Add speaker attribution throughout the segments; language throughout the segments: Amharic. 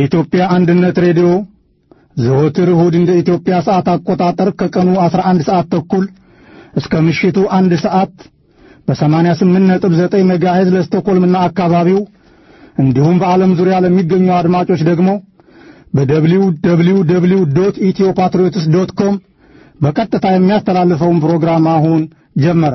Speaker 1: የኢትዮጵያ አንድነት ሬዲዮ ዘወትር እሁድ እንደ ኢትዮጵያ ሰዓት አቆጣጠር ከቀኑ 11 ሰዓት ተኩል እስከ ምሽቱ አንድ ሰዓት በ88.9 ሜጋሄዝ ለስቶኮልምና አካባቢው እንዲሁም በዓለም ዙሪያ ለሚገኙ አድማጮች ደግሞ በደብሊው ደብሊው ደብሊው ዶት ኢትዮ ፓትሪዮትስ ዶት ኮም በቀጥታ የሚያስተላልፈውን ፕሮግራም አሁን ጀመረ።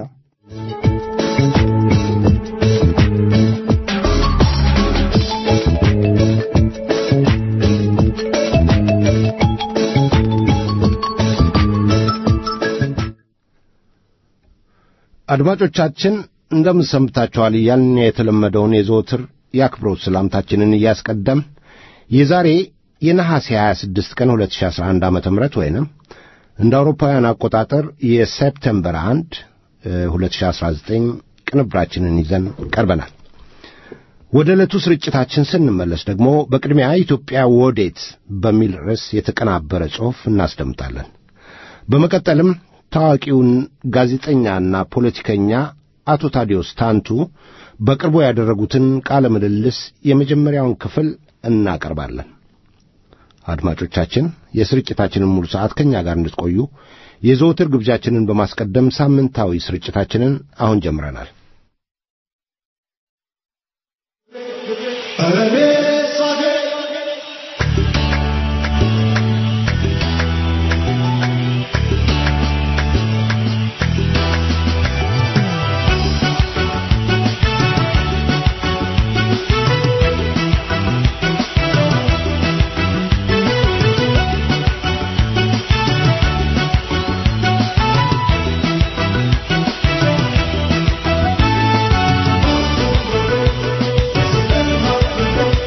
Speaker 2: አድማጮቻችን እንደምን ሰምታችኋል እያልን የተለመደውን የዘወትር የአክብሮት ሰላምታችንን እያስቀደም የዛሬ የነሐሴ 26 ቀን 2011 ዓ ም ወይንም እንደ አውሮፓውያን አቆጣጠር የሴፕተምበር 1 2019 ቅንብራችንን ይዘን ቀርበናል። ወደ ዕለቱ ስርጭታችን ስንመለስ ደግሞ በቅድሚያ ኢትዮጵያ ወዴት በሚል ርዕስ የተቀናበረ ጽሑፍ እናስደምጣለን። በመቀጠልም ታዋቂውን ጋዜጠኛና ፖለቲከኛ አቶ ታዲዮስ ታንቱ በቅርቡ ያደረጉትን ቃለ ምልልስ የመጀመሪያውን ክፍል እናቀርባለን። አድማጮቻችን የስርጭታችንን ሙሉ ሰዓት ከእኛ ጋር እንድትቆዩ የዘወትር ግብዣችንን በማስቀደም ሳምንታዊ ስርጭታችንን አሁን ጀምረናል።
Speaker 3: Thank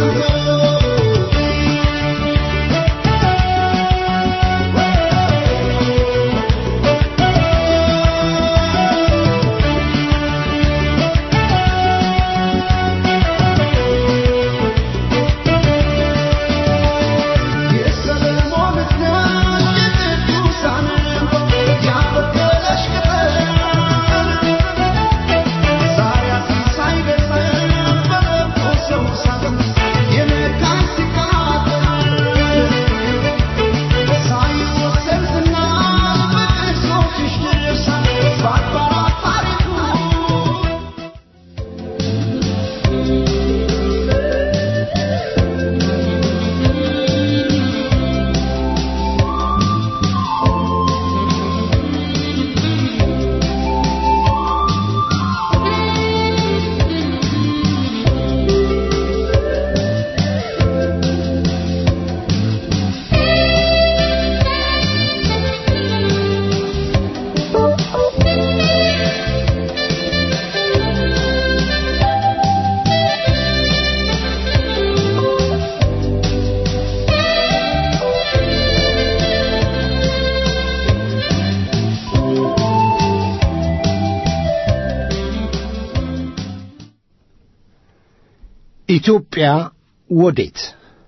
Speaker 2: ኢትዮጵያ ወዴት?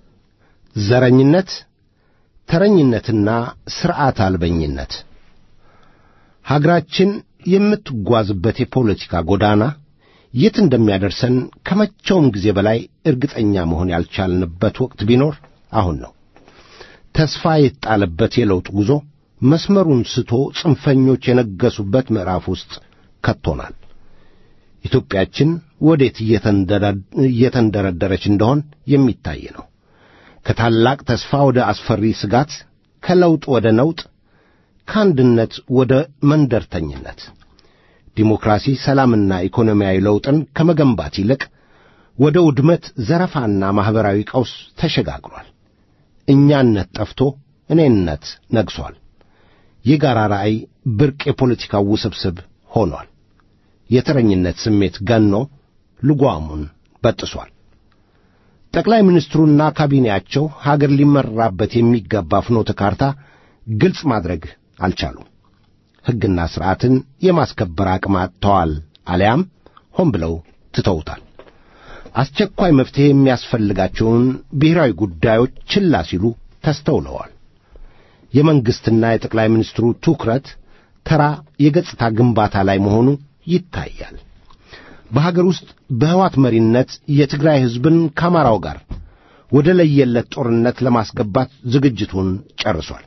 Speaker 2: ዘረኝነት፣ ተረኝነትና ሥርዓት አልበኝነት ሀገራችን የምትጓዝበት የፖለቲካ ጎዳና የት እንደሚያደርሰን ከመቼውም ጊዜ በላይ እርግጠኛ መሆን ያልቻልንበት ወቅት ቢኖር አሁን ነው። ተስፋ የተጣለበት የለውጥ ጉዞ መስመሩን ስቶ ጽንፈኞች የነገሱበት ምዕራፍ ውስጥ ከቶናል። ኢትዮጵያችን ወዴት እየተንደረደረች እንደሆን የሚታይ ነው። ከታላቅ ተስፋ ወደ አስፈሪ ስጋት፣ ከለውጥ ወደ ነውጥ፣ ከአንድነት ወደ መንደርተኝነት፣ ዲሞክራሲ፣ ሰላምና ኢኮኖሚያዊ ለውጥን ከመገንባት ይልቅ ወደ ውድመት፣ ዘረፋና ማኅበራዊ ቀውስ ተሸጋግሯል። እኛነት ጠፍቶ እኔነት ነግሷል። የጋራ ራእይ ብርቅ የፖለቲካው ውስብስብ ሆኗል። የተረኝነት ስሜት ገኖ ልጓሙን በጥሷል። ጠቅላይ ሚኒስትሩና ካቢኔያቸው ሀገር ሊመራበት የሚገባ ፍኖተ ካርታ ግልጽ ማድረግ አልቻሉም። ሕግና ሥርዓትን የማስከበር አቅም አጥተዋል፣ አሊያም ሆን ብለው ትተውታል። አስቸኳይ መፍትሔ የሚያስፈልጋቸውን ብሔራዊ ጉዳዮች ችላ ሲሉ ተስተውለዋል። የመንግሥትና የጠቅላይ ሚኒስትሩ ትኩረት ተራ የገጽታ ግንባታ ላይ መሆኑ ይታያል። በሀገር ውስጥ በሕዋት መሪነት የትግራይ ሕዝብን ከአማራው ጋር ወደ ለየለት ጦርነት ለማስገባት ዝግጅቱን ጨርሷል።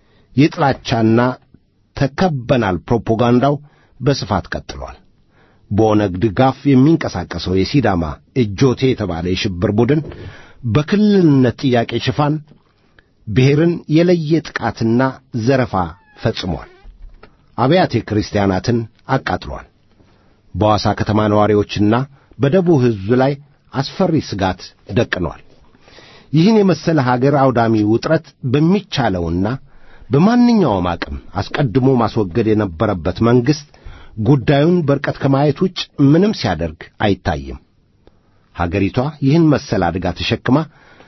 Speaker 2: የጥላቻና ተከበናል ፕሮፓጋንዳው በስፋት ቀጥሏል። በኦነግ ድጋፍ የሚንቀሳቀሰው የሲዳማ እጆቴ የተባለ የሽብር ቡድን በክልልነት ጥያቄ ሽፋን ብሔርን የለየ ጥቃትና ዘረፋ ፈጽሟል። አብያተ ክርስቲያናትን አቃጥሏል። በሐዋሳ ከተማ ነዋሪዎችና በደቡብ ሕዝብ ላይ አስፈሪ ስጋት ደቅኗል። ይህን የመሰለ ሀገር አውዳሚ ውጥረት በሚቻለውና በማንኛውም አቅም አስቀድሞ ማስወገድ የነበረበት መንግሥት ጉዳዩን በርቀት ከማየት ውጭ ምንም ሲያደርግ አይታይም። ሀገሪቷ ይህን መሰል አደጋ ተሸክማ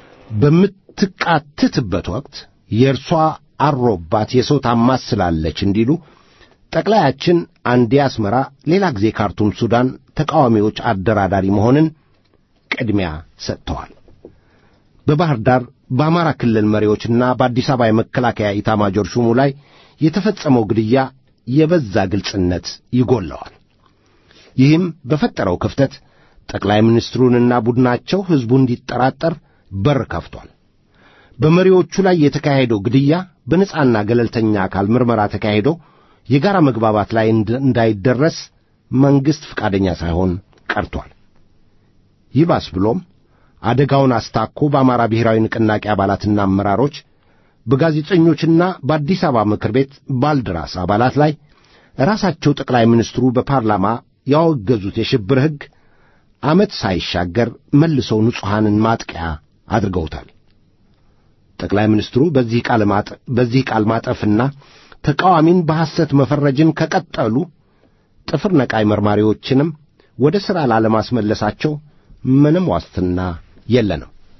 Speaker 2: በምትቃትትበት ወቅት የእርሷ አሮባት የሰው ታማስላለች እንዲሉ ጠቅላያችን አንዴ አስመራ፣ ሌላ ጊዜ ካርቱም ሱዳን ተቃዋሚዎች አደራዳሪ መሆንን ቅድሚያ ሰጥተዋል። በባሕር ዳር በአማራ ክልል መሪዎችና በአዲስ አበባ የመከላከያ ኢታማጆር ሹሙ ላይ የተፈጸመው ግድያ የበዛ ግልጽነት ይጎለዋል። ይህም በፈጠረው ክፍተት ጠቅላይ ሚኒስትሩንና ቡድናቸው ሕዝቡ እንዲጠራጠር በር ከፍቷል። በመሪዎቹ ላይ የተካሄደው ግድያ በነጻና ገለልተኛ አካል ምርመራ ተካሂዶ የጋራ መግባባት ላይ እንዳይደረስ መንግሥት ፈቃደኛ ሳይሆን ቀርቷል። ይባስ ብሎም አደጋውን አስታኮ በአማራ ብሔራዊ ንቅናቄ አባላትና አመራሮች በጋዜጠኞችና በአዲስ አበባ ምክር ቤት ባልደራስ አባላት ላይ ራሳቸው ጠቅላይ ሚኒስትሩ በፓርላማ ያወገዙት የሽብር ሕግ ዓመት ሳይሻገር መልሰው ንጹሐንን ማጥቂያ አድርገውታል። ጠቅላይ ሚኒስትሩ በዚህ ቃል ማጠፍና ተቃዋሚን በሐሰት መፈረጅን ከቀጠሉ ጥፍር ነቃይ መርማሪዎችንም ወደ ሥራ ላለማስመለሳቸው ምንም ዋስትና የለንም።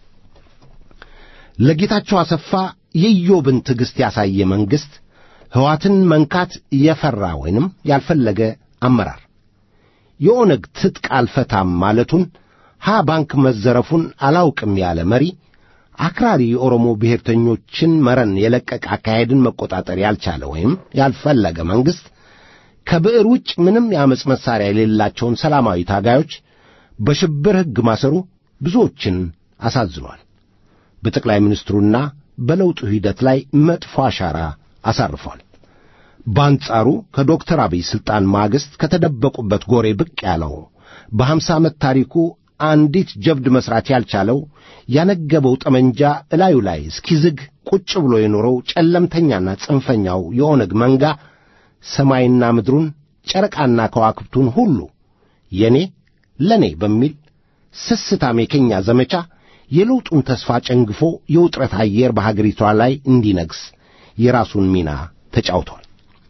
Speaker 2: ለጌታቸው አሰፋ የኢዮብን ትዕግሥት ያሳየ መንግሥት ሕዋትን መንካት የፈራ ወይንም ያልፈለገ አመራር የኦነግ ትጥቅ አልፈታም ማለቱን ሀ ባንክ መዘረፉን አላውቅም ያለ መሪ አክራሪ የኦሮሞ ብሔርተኞችን መረን የለቀቀ አካሄድን መቆጣጠር ያልቻለ ወይም ያልፈለገ መንግሥት ከብዕር ውጭ ምንም የአመፅ መሣሪያ የሌላቸውን ሰላማዊ ታጋዮች በሽብር ሕግ ማሰሩ ብዙዎችን አሳዝኗል። በጠቅላይ ሚኒስትሩና በለውጡ ሂደት ላይ መጥፎ አሻራ አሳርፏል። በአንጻሩ ከዶክተር አብይ ሥልጣን ማግስት ከተደበቁበት ጎሬ ብቅ ያለው በሀምሳ ዓመት ታሪኩ አንዲት ጀብድ መሥራት ያልቻለው ያነገበው ጠመንጃ እላዩ ላይ እስኪዝግ ቁጭ ብሎ የኖረው ጨለምተኛና ጽንፈኛው የኦነግ መንጋ ሰማይና ምድሩን ጨረቃና ከዋክብቱን ሁሉ የኔ ለኔ በሚል ስስታም የኬኛ ዘመቻ የለውጡን ተስፋ ጨንግፎ የውጥረት አየር በሀገሪቷ ላይ እንዲነግስ የራሱን ሚና ተጫውቷል።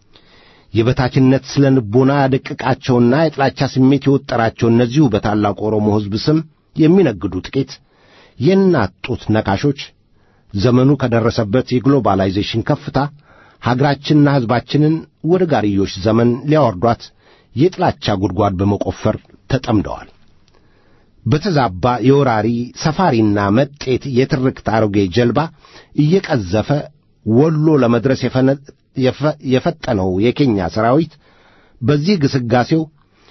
Speaker 2: የበታችነት ስለ ንቦና ያደቀቃቸውና የጥላቻ ስሜት የወጠራቸው እነዚሁ በታላቁ ኦሮሞ ሕዝብ ስም የሚነግዱ ጥቂት የእናት ጡት ነካሾች ዘመኑ ከደረሰበት የግሎባላይዜሽን ከፍታ ሀገራችንና ሕዝባችንን ወደ ጋርዮሽ ዘመን ሊያወርዷት የጥላቻ ጉድጓድ በመቆፈር ተጠምደዋል። በተዛባ የወራሪ ሰፋሪና መጤት የትርክት አሮጌ ጀልባ እየቀዘፈ ወሎ ለመድረስ የፈጠነው የኬኛ ሰራዊት በዚህ ግስጋሴው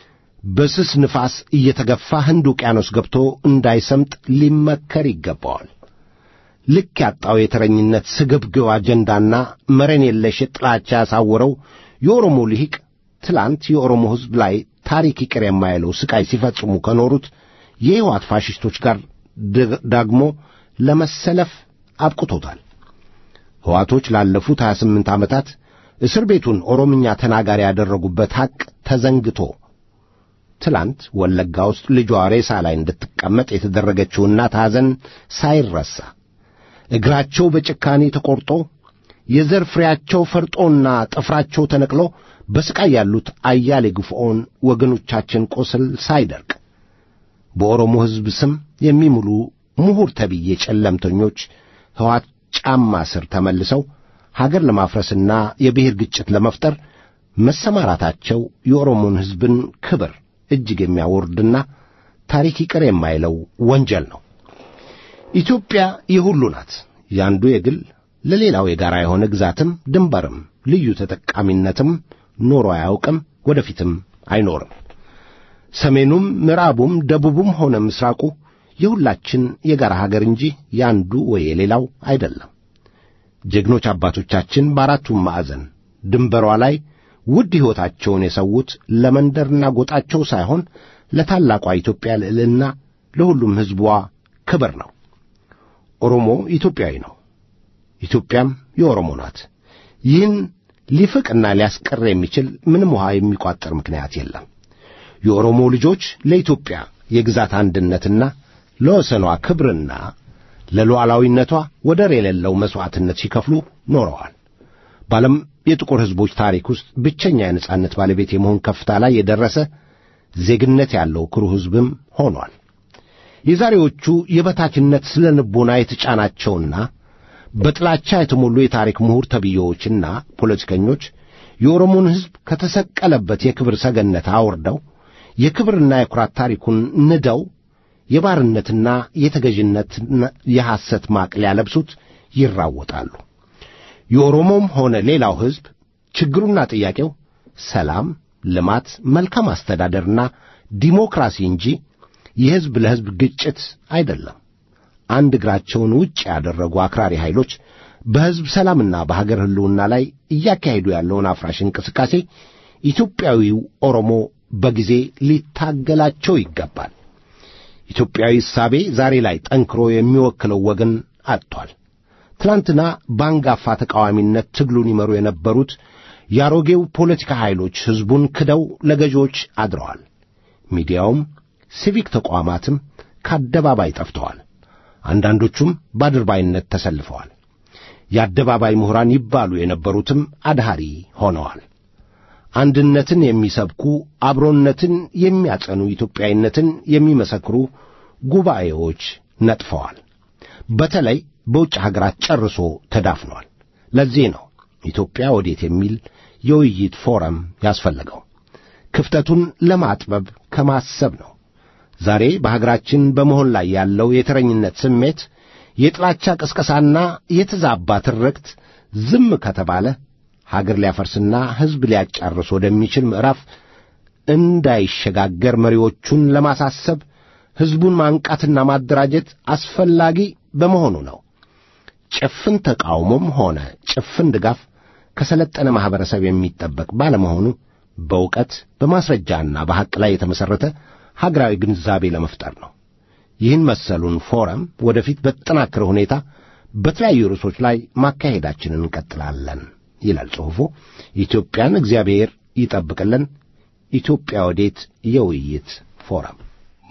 Speaker 2: በስስ ንፋስ እየተገፋ ህንድ ውቅያኖስ ገብቶ እንዳይሰምጥ ሊመከር ይገባዋል። ልክ ያጣው የተረኝነት ስግብግብ አጀንዳና መረን የለሽ ጥላቻ ያሳወረው የኦሮሞ ልሂቅ ትላንት የኦሮሞ ሕዝብ ላይ ታሪክ ይቅር የማይለው ስቃይ ሲፈጽሙ ከኖሩት የሕይወት ፋሽስቶች ጋር ዳግሞ ለመሰለፍ አብቅቶታል። ሕዋቶች ላለፉት 28 ዓመታት እስር ቤቱን ኦሮምኛ ተናጋሪ ያደረጉበት ሐቅ ተዘንግቶ ትላንት ወለጋ ውስጥ ልጇ ሬሳ ላይ እንድትቀመጥ የተደረገችው እናት ሐዘን ሳይረሳ እግራቸው በጭካኔ ተቈርጦ የዘር ፍሬያቸው ፈርጦና ጥፍራቸው ተነቅሎ በሥቃይ ያሉት አያሌ ግፍዖን ወገኖቻችን ቁስል ሳይደርቅ በኦሮሞ ሕዝብ ስም የሚምሉ ምሁር ተብዬ ጨለምተኞች ሕዋት ጫማ ስር ተመልሰው ሀገር ለማፍረስና የብሔር ግጭት ለመፍጠር መሰማራታቸው የኦሮሞን ሕዝብን ክብር እጅግ የሚያወርድና ታሪክ ይቅር የማይለው ወንጀል ነው። ኢትዮጵያ የሁሉ ናት። ያንዱ የግል ለሌላው የጋራ የሆነ ግዛትም ድንበርም ልዩ ተጠቃሚነትም ኖሮ አያውቅም፣ ወደፊትም አይኖርም። ሰሜኑም ምዕራቡም ደቡቡም ሆነ ምስራቁ የሁላችን የጋራ ሀገር እንጂ ያንዱ ወይ የሌላው አይደለም። ጀግኖች አባቶቻችን በአራቱም ማዕዘን ድንበሯ ላይ ውድ ሕይወታቸውን የሰዉት ለመንደርና ጎጣቸው ሳይሆን ለታላቋ ኢትዮጵያ ልዕልና፣ ለሁሉም ሕዝቧ ክብር ነው። ኦሮሞ ኢትዮጵያዊ ነው። ኢትዮጵያም የኦሮሞ ናት። ይህን ሊፍቅና ሊያስቀር የሚችል ምንም ውሃ የሚቋጠር ምክንያት የለም። የኦሮሞ ልጆች ለኢትዮጵያ የግዛት አንድነትና ለወሰኗ ክብርና ለሉዓላዊነቷ ወደር የሌለው መሥዋዕትነት ሲከፍሉ ኖረዋል። በዓለም የጥቁር ሕዝቦች ታሪክ ውስጥ ብቸኛ የነጻነት ባለቤት የመሆን ከፍታ ላይ የደረሰ ዜግነት ያለው ኩሩ ሕዝብም ሆኗል። የዛሬዎቹ የበታችነት ስለ ልቦና የተጫናቸውና በጥላቻ የተሞሉ የታሪክ ምሁር ተብዬዎችና ፖለቲከኞች የኦሮሞን ሕዝብ ከተሰቀለበት የክብር ሰገነት አውርደው የክብርና የኩራት ታሪኩን ንደው የባርነትና የተገዥነት የሐሰት ማቅ ሊያለብሱት ይራወጣሉ። የኦሮሞም ሆነ ሌላው ሕዝብ ችግሩና ጥያቄው ሰላም፣ ልማት፣ መልካም አስተዳደርና ዲሞክራሲ እንጂ የሕዝብ ለሕዝብ ግጭት አይደለም። አንድ እግራቸውን ውጭ ያደረጉ አክራሪ ኃይሎች በሕዝብ ሰላምና በሀገር ሕልውና ላይ እያካሄዱ ያለውን አፍራሽ እንቅስቃሴ ኢትዮጵያዊው ኦሮሞ በጊዜ ሊታገላቸው ይገባል። ኢትዮጵያዊ እሳቤ ዛሬ ላይ ጠንክሮ የሚወክለው ወገን አጥቷል። ትላንትና በአንጋፋ ተቃዋሚነት ትግሉን ይመሩ የነበሩት የአሮጌው ፖለቲካ ኃይሎች ሕዝቡን ክደው ለገዢዎች አድረዋል። ሚዲያውም ሲቪክ ተቋማትም ከአደባባይ ጠፍተዋል። አንዳንዶቹም በአድርባይነት ተሰልፈዋል። የአደባባይ ምሁራን ይባሉ የነበሩትም አድሃሪ ሆነዋል። አንድነትን የሚሰብኩ አብሮነትን የሚያጸኑ ኢትዮጵያዊነትን የሚመሰክሩ ጉባኤዎች ነጥፈዋል። በተለይ በውጭ ሀገራት ጨርሶ ተዳፍኗል። ለዚህ ነው ኢትዮጵያ ወዴት የሚል የውይይት ፎረም ያስፈለገው። ክፍተቱን ለማጥበብ ከማሰብ ነው። ዛሬ በሀገራችን በመሆን ላይ ያለው የተረኝነት ስሜት፣ የጥላቻ ቅስቀሳና የተዛባ ትርክት ዝም ከተባለ ሀገር ሊያፈርስና ሕዝብ ሊያጫርስ ወደሚችል ምዕራፍ እንዳይሸጋገር መሪዎቹን ለማሳሰብ ሕዝቡን ማንቃትና ማደራጀት አስፈላጊ በመሆኑ ነው። ጭፍን ተቃውሞም ሆነ ጭፍን ድጋፍ ከሰለጠነ ማኅበረሰብ የሚጠበቅ ባለመሆኑ በእውቀት በማስረጃና በሐቅ ላይ የተመሠረተ ሀገራዊ ግንዛቤ ለመፍጠር ነው። ይህን መሰሉን ፎረም ወደፊት በተጠናከረ ሁኔታ በተለያዩ ርዕሶች ላይ ማካሄዳችንን እንቀጥላለን ይላል ጽሑፉ። ኢትዮጵያን እግዚአብሔር ይጠብቅልን። ኢትዮጵያ ወዴት የውይይት ፎረም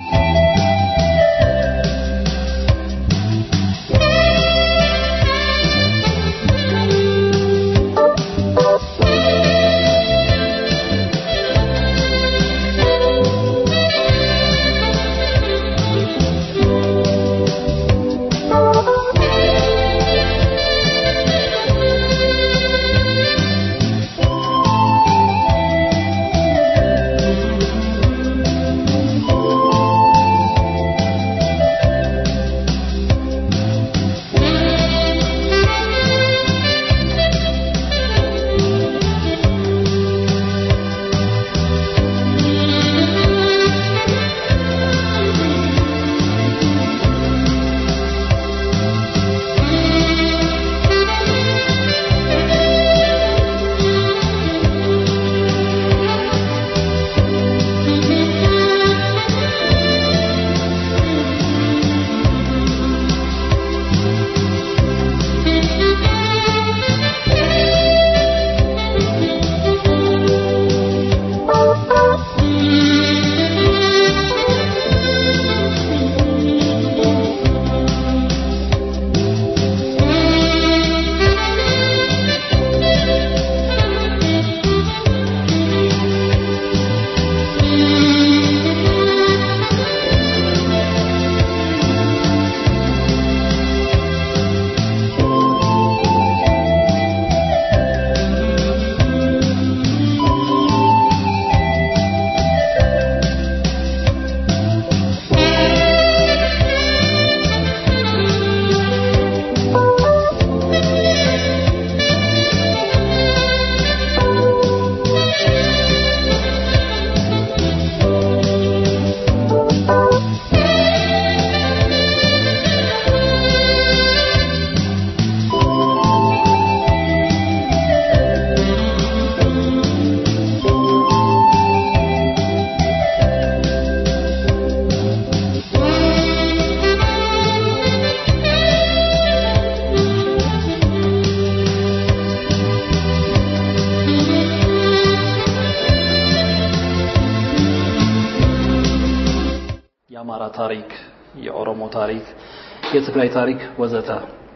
Speaker 3: የአማራ ታሪክ፣ የኦሮሞ ታሪክ፣ የትግራይ ታሪክ ወዘተ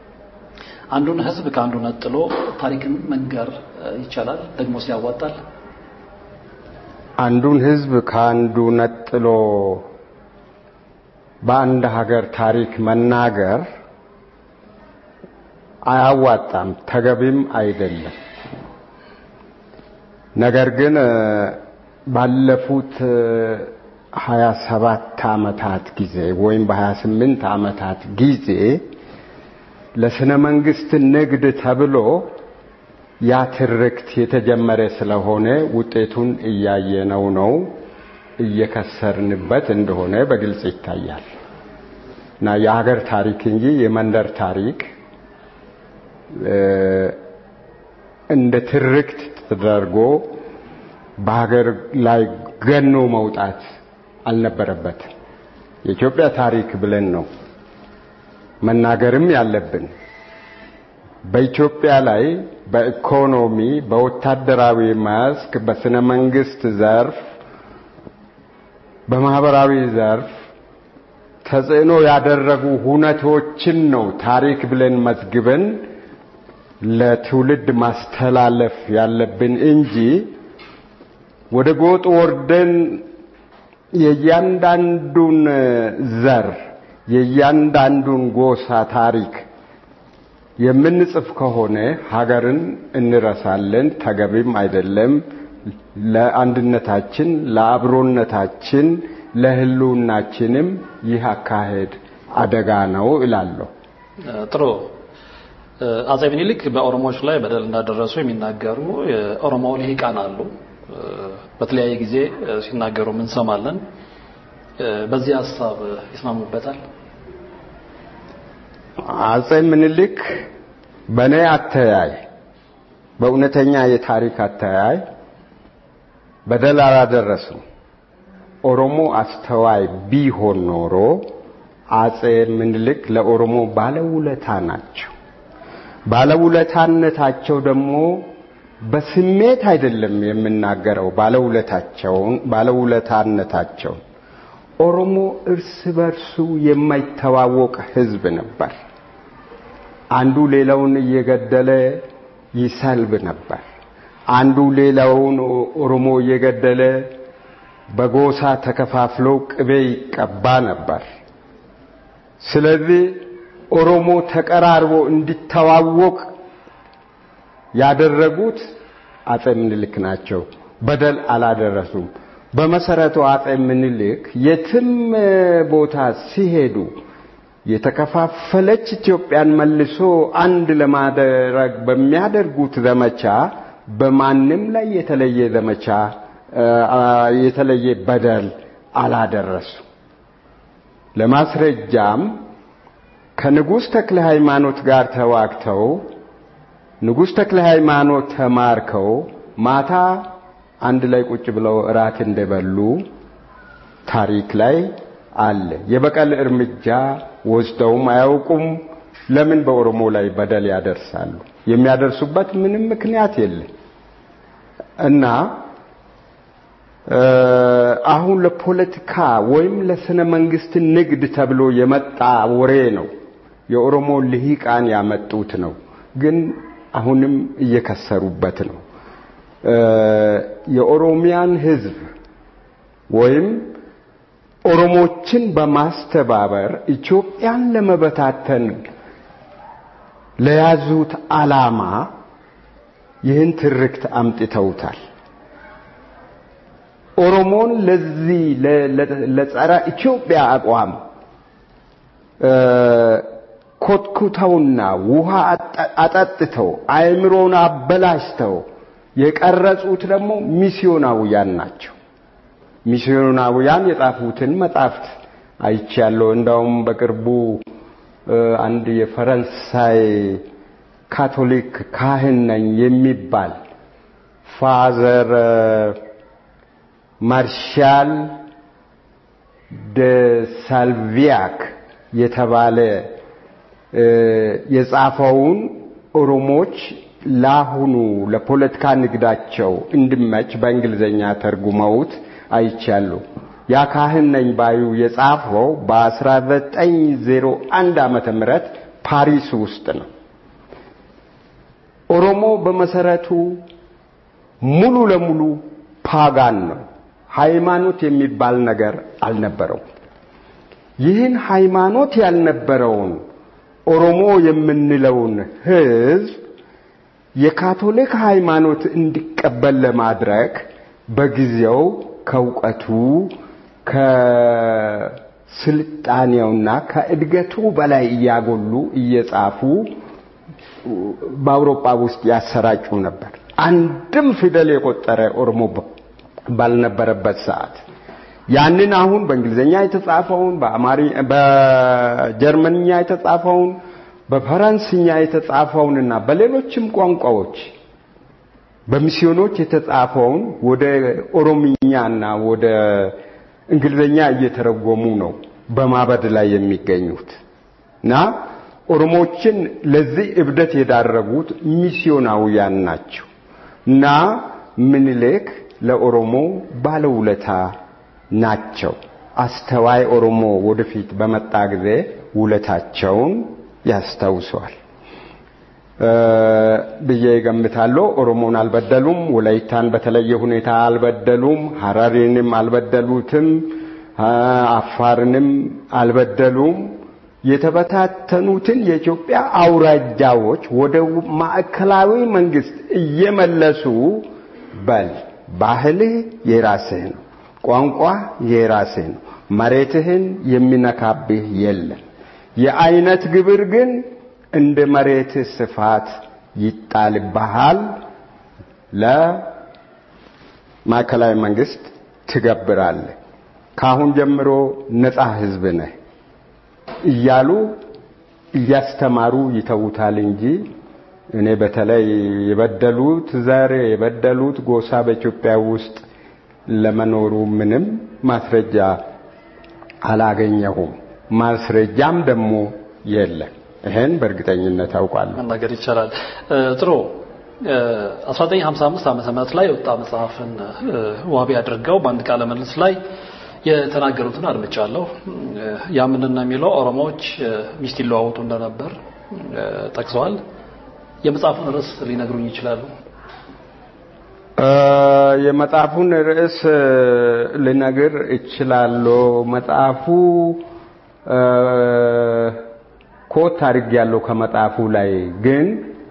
Speaker 3: አንዱን ህዝብ ከአንዱ ነጥሎ ታሪክን መንገር ይቻላል? ደግሞ ሲያዋጣል
Speaker 4: አንዱን ህዝብ ከአንዱ ነጥሎ በአንድ ሀገር ታሪክ መናገር አያዋጣም፣ ተገቢም አይደለም። ነገር ግን ባለፉት ሀያ ሰባት ዓመታት ጊዜ ወይም በሀያ ስምንት ዓመታት ጊዜ ለስነ መንግስት ንግድ ተብሎ ያ ትርክት የተጀመረ ስለሆነ ውጤቱን እያየነው ነው። እየከሰርንበት እንደሆነ በግልጽ ይታያል እና የሀገር ታሪክ እንጂ የመንደር ታሪክ እንደ ትርክት ተደርጎ በሀገር ላይ ገኖ መውጣት አልነበረበትም። የኢትዮጵያ ታሪክ ብለን ነው መናገርም ያለብን። በኢትዮጵያ ላይ በኢኮኖሚ፣ በወታደራዊ መስክ፣ በስነ መንግስት ዘርፍ፣ በማህበራዊ ዘርፍ ተጽዕኖ ያደረጉ ሁነቶችን ነው ታሪክ ብለን መዝግበን ለትውልድ ማስተላለፍ ያለብን እንጂ ወደ ጎጥ ወርደን የእያንዳንዱን ዘር የእያንዳንዱን ጎሳ ታሪክ የምንጽፍ ከሆነ ሀገርን እንረሳለን፣ ተገቢም አይደለም። ለአንድነታችን፣ ለአብሮነታችን፣ ለህልውናችንም ይህ አካሄድ አደጋ ነው እላለሁ።
Speaker 3: ጥሩ። አጼ ምኒልክ በኦሮሞዎች ላይ በደል እንዳደረሱ የሚናገሩ የኦሮሞ ልሂቃን አሉ። በተለያየ ጊዜ ሲናገሩ እንሰማለን። በዚህ ሀሳብ ይስማሙበታል?
Speaker 4: አጼ ምኒልክ በእኔ አተያይ፣ በእውነተኛ የታሪክ አተያይ በደል አላደረሱም። ኦሮሞ አስተዋይ ቢሆን ኖሮ አጼ ምኒልክ ለኦሮሞ ባለውለታ ናቸው። ባለውለታነታቸው ደግሞ በስሜት አይደለም የምናገረው። ባለውለታቸውን ባለውለታነታቸውን ኦሮሞ እርስ በርሱ የማይተዋወቅ ህዝብ ነበር። አንዱ ሌላውን እየገደለ ይሰልብ ነበር። አንዱ ሌላውን ኦሮሞ እየገደለ በጎሳ ተከፋፍሎ ቅቤ ይቀባ ነበር። ስለዚህ ኦሮሞ ተቀራርቦ እንዲተዋወቅ ያደረጉት አጼ ምኒልክ ናቸው። በደል አላደረሱም። በመሰረቱ አጼ ምኒልክ የትም ቦታ ሲሄዱ የተከፋፈለች ኢትዮጵያን መልሶ አንድ ለማድረግ በሚያደርጉት ዘመቻ በማንም ላይ የተለየ ዘመቻ የተለየ በደል አላደረሱ። ለማስረጃም ከንጉሥ ተክለ ሃይማኖት ጋር ተዋግተው ንጉሥ ተክለ ሃይማኖት ተማርከው ማታ አንድ ላይ ቁጭ ብለው እራት እንደበሉ ታሪክ ላይ አለ። የበቀል እርምጃ ወስደውም አያውቁም። ለምን በኦሮሞ ላይ በደል ያደርሳሉ? የሚያደርሱበት ምንም ምክንያት የለም እና አሁን ለፖለቲካ ወይም ለስነ መንግስት ንግድ ተብሎ የመጣ ወሬ ነው። የኦሮሞ ልሂቃን ያመጡት ነው። ግን አሁንም እየከሰሩበት ነው። የኦሮሚያን ህዝብ ወይም ኦሮሞችን በማስተባበር ኢትዮጵያን ለመበታተን ለያዙት ዓላማ ይህን ትርክት አምጥተውታል። ኦሮሞን ለዚህ ለጸረ ኢትዮጵያ አቋም ኮትኩተውና ውሃ አጠጥተው አእምሮን አበላሽተው የቀረጹት ደግሞ ሚስዮናውያን ናቸው። ሚስዮናውያን የጻፉትን መጻሕፍት አይቻለሁ። እንዳውም በቅርቡ አንድ የፈረንሳይ ካቶሊክ ካህን ነኝ የሚባል ፋዘር ማርሻል ደ ሳልቪያክ የተባለ የጻፈውን ኦሮሞች ለአሁኑ ለፖለቲካ ንግዳቸው እንዲመች በእንግሊዝኛ ተርጉመውት አይቻሉ። ያ ካህን ነኝ ባዩ የጻፈው በ1901 ዓመተ ምህረት ፓሪስ ውስጥ ነው። ኦሮሞ በመሰረቱ ሙሉ ለሙሉ ፓጋን ነው። ሃይማኖት የሚባል ነገር አልነበረው። ይህን ሃይማኖት ያልነበረውን ኦሮሞ የምንለውን ህዝብ የካቶሊክ ሃይማኖት እንዲቀበል ለማድረግ በጊዜው ከእውቀቱ ከስልጣኔውና ከእድገቱ በላይ እያጎሉ እየጻፉ በአውሮፓ ውስጥ ያሰራጩ ነበር። አንድም ፊደል የቆጠረ ኦሮሞ ባልነበረበት ሰዓት ያንን አሁን በእንግሊዝኛ የተጻፈውን በጀርመንኛ የተጻፈውን በፈረንስኛ የተጻፈውንና በሌሎችም ቋንቋዎች በሚስዮኖች የተጻፈውን ወደ ኦሮምኛና ወደ እንግሊዝኛ እየተረጎሙ ነው በማበድ ላይ የሚገኙት እና ኦሮሞችን ለዚህ እብደት የዳረጉት ሚስዮናውያን ናቸው እና ምኒልክ ለኦሮሞ ባለውለታ ናቸው። አስተዋይ ኦሮሞ ወደፊት በመጣ ጊዜ ውለታቸውን ያስታውሰዋል ብዬ ይገምታለሁ። ኦሮሞን አልበደሉም። ወላይታን በተለየ ሁኔታ አልበደሉም። ሐረሪንም አልበደሉትም። አፋርንም አልበደሉም። የተበታተኑትን የኢትዮጵያ አውራጃዎች ወደ ማዕከላዊ መንግስት እየመለሱ በል ባህልህ የራስህ ነው፣ ቋንቋ የራስህ ነው፣ መሬትህን የሚነካብህ የለም። የአይነት ግብር ግን እንደ መሬትህ ስፋት ይጣልብሃል። ለማዕከላዊ መንግስት ትገብራለህ። ካሁን ጀምሮ ነፃ ህዝብ ነህ እያሉ እያስተማሩ ይተውታል እንጂ እኔ በተለይ የበደሉት ዘር የበደሉት ጎሳ በኢትዮጵያ ውስጥ ለመኖሩ ምንም ማስረጃ አላገኘሁም። ማስረጃም ደግሞ የለም። ይሄን በእርግጠኝነት አውቃለሁ።
Speaker 3: መናገር ይቻላል። ጥሩ 1955 ዓመተ ምህረት ላይ የወጣ መጽሐፍን ዋቢ አድርገው በአንድ ቃለ ምልልስ ላይ የተናገሩትን አድምጫለሁ። ያ ምንድን ነው የሚለው ኦሮሞዎች ሚስት ይለዋወጡ እንደነበር ጠቅሰዋል። የመጽሐፉን ርዕስ ሊነግሩኝ ይችላሉ?
Speaker 4: የመጽሐፉን ርዕስ ልነግር እችላለሁ። መጽሐፉ ኮት አድርግ ያለው ከመጽሐፉ ላይ ግን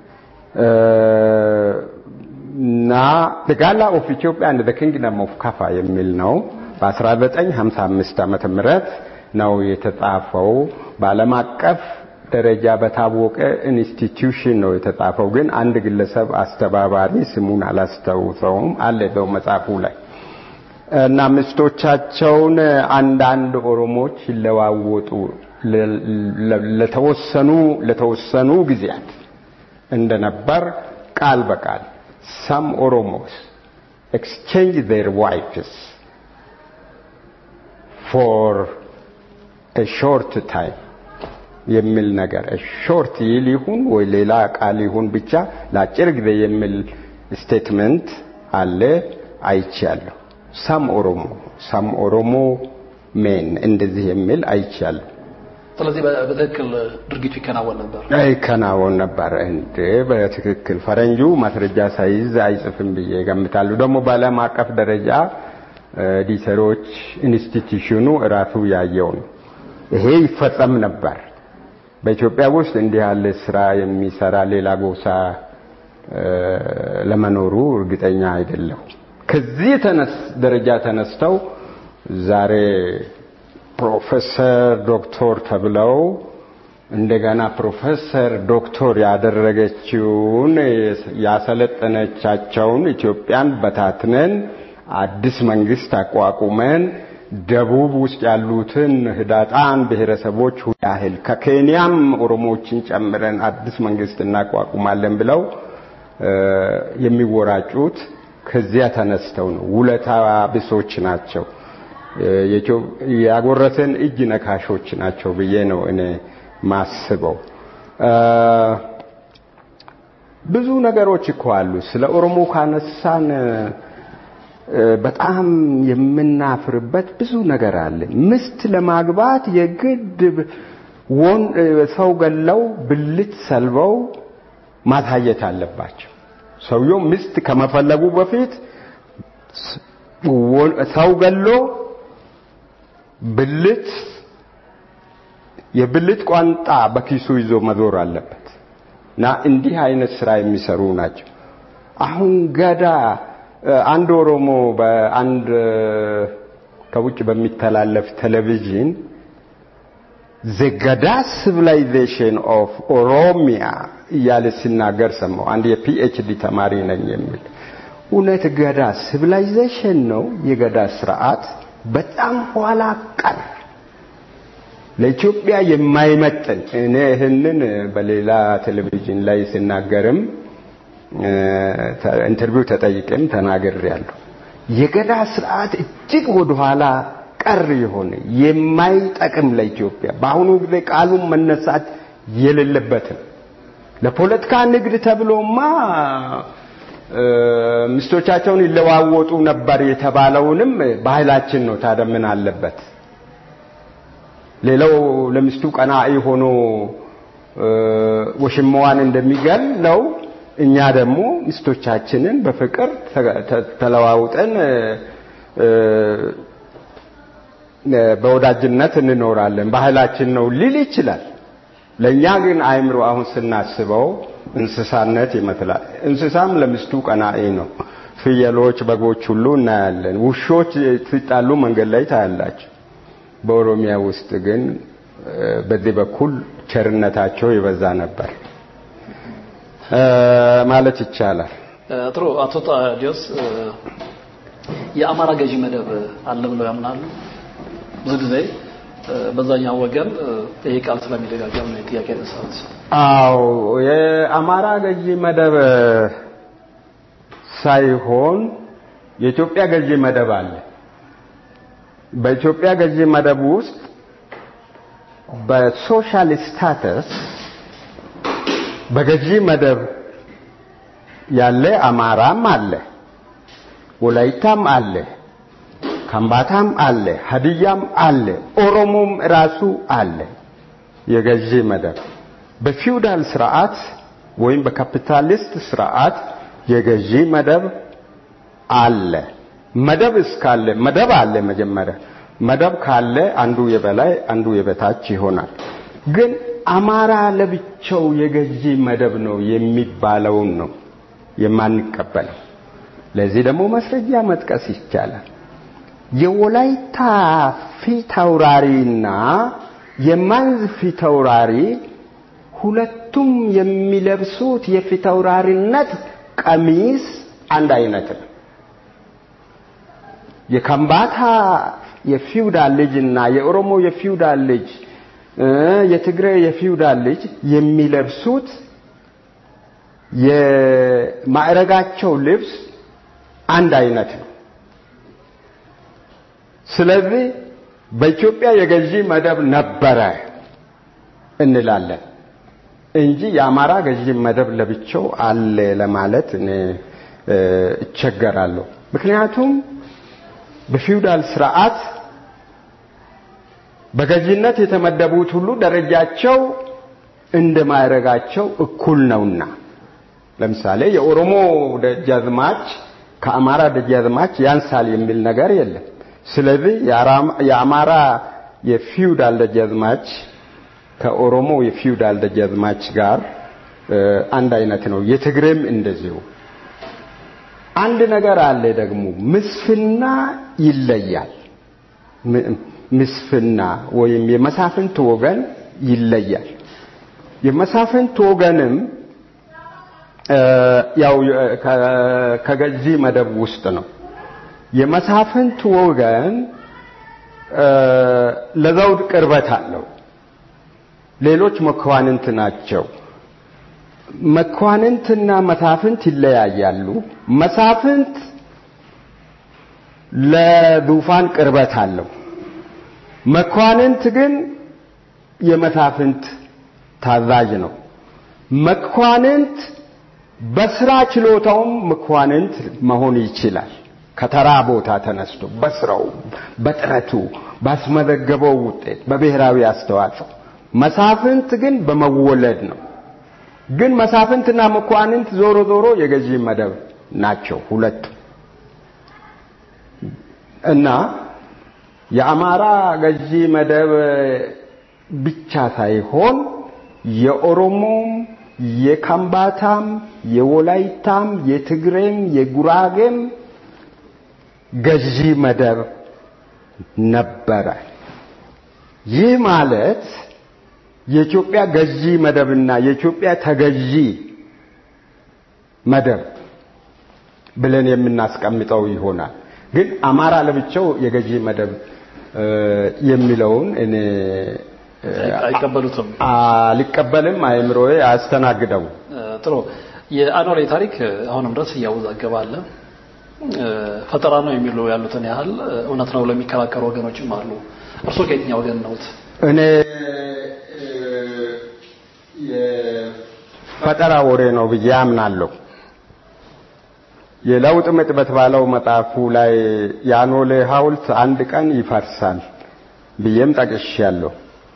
Speaker 4: እና the gala of Ethiopia and the kingdom of Kafa የሚል ነው። በ1955 ዓመተ ምህረት ነው የተጻፈው። በዓለም አቀፍ ደረጃ በታወቀ ኢንስቲትዩሽን ነው የተጻፈው። ግን አንድ ግለሰብ አስተባባሪ ስሙን አላስታውሰውም አለ በው መጽሐፉ ላይ እና ሚስቶቻቸውን አንዳንድ ኦሮሞዎች ይለዋወጡ ለተወሰኑ ለተወሰኑ ጊዜያት እንደነበር ቃል በቃል some Oromos exchange their wives for a short time የሚል ነገር ሾርት ይል ይሁን ወይ ሌላ ቃል ይሁን ብቻ ለአጭር ጊዜ የሚል ስቴትመንት አለ አይቻለሁ። ሳም ኦሮሞ ሳም ኦሮሞ ሜን እንደዚህ የሚል አይቻለሁ።
Speaker 3: ስለዚህ በትክክል ድርጊቱ ይከናወን ነበር
Speaker 4: ይከናወን ነበር እንዴ? በትክክል ፈረንጁ ማስረጃ ሳይዝ አይጽፍም ብዬ ገምታለሁ። ደግሞ በዓለም አቀፍ ደረጃ ዲሰሮች ኢንስቲትዩሽኑ እራሱ ያየው ነው። ይሄ ይፈጸም ነበር። በኢትዮጵያ ውስጥ እንዲህ ያለ ስራ የሚሰራ ሌላ ጎሳ ለመኖሩ እርግጠኛ አይደለሁ። ከዚህ ደረጃ ተነስተው ዛሬ ፕሮፌሰር ዶክተር ተብለው እንደገና ፕሮፌሰር ዶክተር ያደረገችውን ያሰለጠነቻቸውን ኢትዮጵያን በታትነን አዲስ መንግስት አቋቁመን ደቡብ ውስጥ ያሉትን ህዳጣን ብሔረሰቦች ያህል ከኬንያም ኦሮሞዎችን ጨምረን አዲስ መንግስት እናቋቁማለን ብለው የሚወራጩት ከዚያ ተነስተው ነው። ውለታ ቢሶች ናቸው። ያጎረሰን እጅ ነካሾች ናቸው ብዬ ነው እኔ ማስበው። ብዙ ነገሮች እኮ አሉ። ስለ ኦሮሞ ካነሳን በጣም የምናፍርበት ብዙ ነገር አለ። ምስት ለማግባት የግድ ወን ሰው ገለው ብልት ሰልበው ማሳየት አለባቸው። ሰውየው ምስት ከመፈለጉ በፊት ሰው ገሎ ብልት የብልት ቋንጣ በኪሱ ይዞ መዞር አለበት እና እንዲህ አይነት ስራ የሚሰሩ ናቸው። አሁን ገዳ አንድ ኦሮሞ በአንድ ከውጭ በሚተላለፍ ቴሌቪዥን ዘገዳ ሲቪላይዜሽን ኦፍ ኦሮሚያ እያለ ሲናገር ሰማው። አንድ የፒኤችዲ ተማሪ ነኝ የሚል እውነት ገዳ ሲቪላይዜሽን ነው? የገዳ ስርዓት በጣም ኋላ ቀር ለኢትዮጵያ የማይመጥን እኔ ይህንን በሌላ ቴሌቪዥን ላይ ሲናገርም ኢንተርቪው ተጠይቄም ተናግሬያለሁ። የገዳ ስርዓት እጅግ ወደኋላ ቀር የሆነ የማይጠቅም ለኢትዮጵያ በአሁኑ ጊዜ ቃሉን መነሳት የሌለበትም ለፖለቲካ ንግድ ተብሎማ ሚስቶቻቸውን ይለዋወጡ ነበር የተባለውንም ባህላችን ነው። ታዲያ ምን አለበት? ሌላው ለሚስቱ ቀናኢ ሆኖ ወሽማዋን እንደሚገለው እኛ ደግሞ ሚስቶቻችንን በፍቅር ተለዋውጠን በወዳጅነት እንኖራለን ባህላችን ነው ሊል ይችላል። ለእኛ ግን አእምሮ አሁን ስናስበው እንስሳነት ይመስላል። እንስሳም ለሚስቱ ቀናኢ ነው። ፍየሎች፣ በጎች ሁሉ እናያለን። ውሾች ሲጣሉ መንገድ ላይ ታያላችሁ። በኦሮሚያ ውስጥ ግን በዚህ በኩል ቸርነታቸው የበዛ ነበር ማለት ይቻላል።
Speaker 3: ጥሩ። አቶ ታዲዮስ የአማራ ገዢ መደብ አለ ብለው ያምናሉ? ብዙ ጊዜ በዛኛው ወገን ይሄ ቃል ስለሚደጋገም ነው ጥያቄ ያነሳሁት።
Speaker 4: አዎ የአማራ ገዢ መደብ ሳይሆን የኢትዮጵያ ገዢ መደብ አለ። በኢትዮጵያ ገዢ መደብ ውስጥ በሶሻል ስታተስ በገዢ መደብ ያለ አማራም አለ፣ ወላይታም አለ፣ ከምባታም አለ፣ ሀዲያም አለ፣ ኦሮሞም ራሱ አለ። የገዢ መደብ በፊውዳል ስርዓት ወይም በካፒታሊስት ስርዓት የገዢ መደብ አለ። መደብ እስካለ መደብ አለ። መጀመሪያ መደብ ካለ አንዱ የበላይ አንዱ የበታች ይሆናል። ግን አማራ ለብቻው የገዢ መደብ ነው የሚባለውን ነው የማንቀበለው። ለዚህ ደግሞ ማስረጃ መጥቀስ ይቻላል። የወላይታ ፊት አውራሪና የማንዝ ፊት አውራሪ ሁለቱም የሚለብሱት የፊት አውራሪነት ቀሚስ አንድ አይነት ነው። የከምባታ የፊውዳል ልጅና የኦሮሞ የፊውዳል ልጅ የትግራይ የፊውዳል ልጅ የሚለብሱት የማዕረጋቸው ልብስ አንድ አይነት ነው። ስለዚህ በኢትዮጵያ የገዢ መደብ ነበረ እንላለን እንጂ የአማራ ገዢ መደብ ለብቻው አለ ለማለት እኔ እቸገራለሁ። ምክንያቱም በፊውዳል ስርዓት በገዢነት የተመደቡት ሁሉ ደረጃቸው እንደ ማዕረጋቸው እኩል ነውና ለምሳሌ የኦሮሞ ደጃዝማች ከአማራ ደጃዝማች ያንሳል የሚል ነገር የለም። ስለዚህ የአማራ የፊውዳል ደጃዝማች ከኦሮሞ የፊውዳል ደጃዝማች ጋር አንድ አይነት ነው። የትግሬም እንደዚሁ። አንድ ነገር አለ ደግሞ ምስፍና ይለያል። ምስፍና ወይም የመሳፍንት ወገን ይለያል። የመሳፍንት ወገንም ያው ከገዢ መደብ ውስጥ ነው። የመሳፍንት ወገን ለዘውድ ቅርበት አለው። ሌሎች መኳንንት ናቸው። መኳንንትና መሳፍንት ይለያያሉ። መሳፍንት ለዙፋን ቅርበት አለው። መኳንንት ግን የመሳፍንት ታዛዥ ነው። መኳንንት በስራ ችሎታውም መኳንንት መሆን ይችላል። ከተራ ቦታ ተነስቶ በስራው፣ በጥረቱ፣ ባስመዘገበው ውጤት፣ በብሔራዊ አስተዋጽኦ። መሳፍንት ግን በመወለድ ነው። ግን መሳፍንትና መኳንንት ዞሮ ዞሮ የገዢ መደብ ናቸው ሁለቱ እና የአማራ ገዢ መደብ ብቻ ሳይሆን የኦሮሞም የካምባታም የወላይታም የትግሬም የጉራጌም ገዢ መደብ ነበረ። ይህ ማለት የኢትዮጵያ ገዢ መደብና የኢትዮጵያ ተገዢ መደብ ብለን የምናስቀምጠው ይሆናል። ግን አማራ ለብቻው የገዢ መደብ የሚለውን እኔ
Speaker 3: አይቀበሉትም።
Speaker 4: አልቀበልም። አእምሮዬ አያስተናግደው።
Speaker 3: ጥሩ። የአኖሌ ታሪክ አሁንም ድረስ እያወዛገበ አለ። ፈጠራ ነው የሚሉ ያሉትን ያህል እውነት ነው ለሚከራከሩ ወገኖችም አሉ። እርስዎ ከየትኛው ወገን ነውት?
Speaker 4: እኔ ፈጠራ ወሬ ነው ብዬ አምናለሁ። የለውጥ ምጥ በተባለው መጽሐፉ ላይ የአኖሌ ሐውልት አንድ ቀን ይፈርሳል ብዬም ጠቅሻለሁ።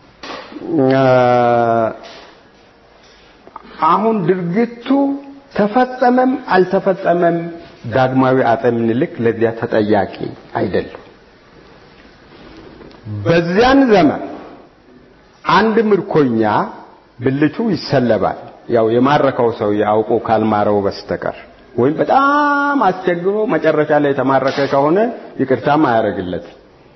Speaker 4: አሁን ድርጊቱ ተፈጸመም አልተፈጸመም ዳግማዊ አፄ ምኒልክ ለዚያ ተጠያቂ አይደለም። በዚያን ዘመን አንድ ምርኮኛ ብልቱ ይሰለባል። ያው የማረከው ሰው ያውቆ ካልማረው በስተቀር ወይም በጣም አስቸግሮ መጨረሻ ላይ የተማረከ ከሆነ ይቅርታም አያደርግለት።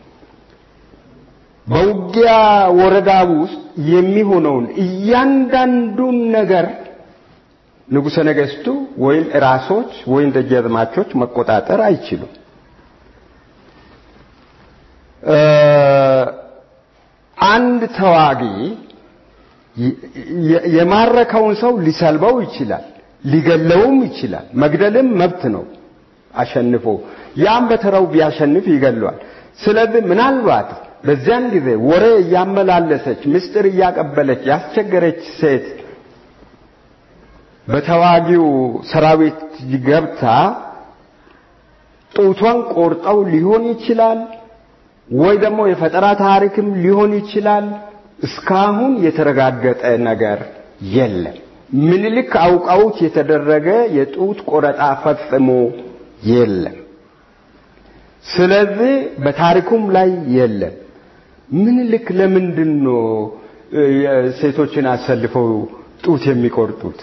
Speaker 4: በውጊያ ወረዳ ውስጥ የሚሆነውን እያንዳንዱን ነገር ንጉሠ ነገሥቱ ወይም ራሶች ወይም ደጃዝማቾች መቆጣጠር አይችሉም። አንድ ተዋጊ የማረከውን ሰው ሊሰልበው ይችላል፣ ሊገለውም ይችላል። መግደልም መብት ነው። አሸንፎ ያም በተራው ቢያሸንፍ ይገለዋል። ስለዚህ ምናልባት በዚያን ጊዜ ወሬ እያመላለሰች ምስጢር እያቀበለች ያስቸገረች ሴት በተዋጊው ሰራዊት ገብታ ጡቷን ቆርጠው ሊሆን ይችላል፣ ወይ ደግሞ የፈጠራ ታሪክም ሊሆን ይችላል። እስካሁን የተረጋገጠ ነገር የለም። ምኒልክ አውቀውት የተደረገ የጡት ቆረጣ ፈጽሞ የለም። ስለዚህ በታሪኩም ላይ የለም። ምኒልክ ለምንድን ነው ሴቶችን አሰልፈው ጡት የሚቆርጡት?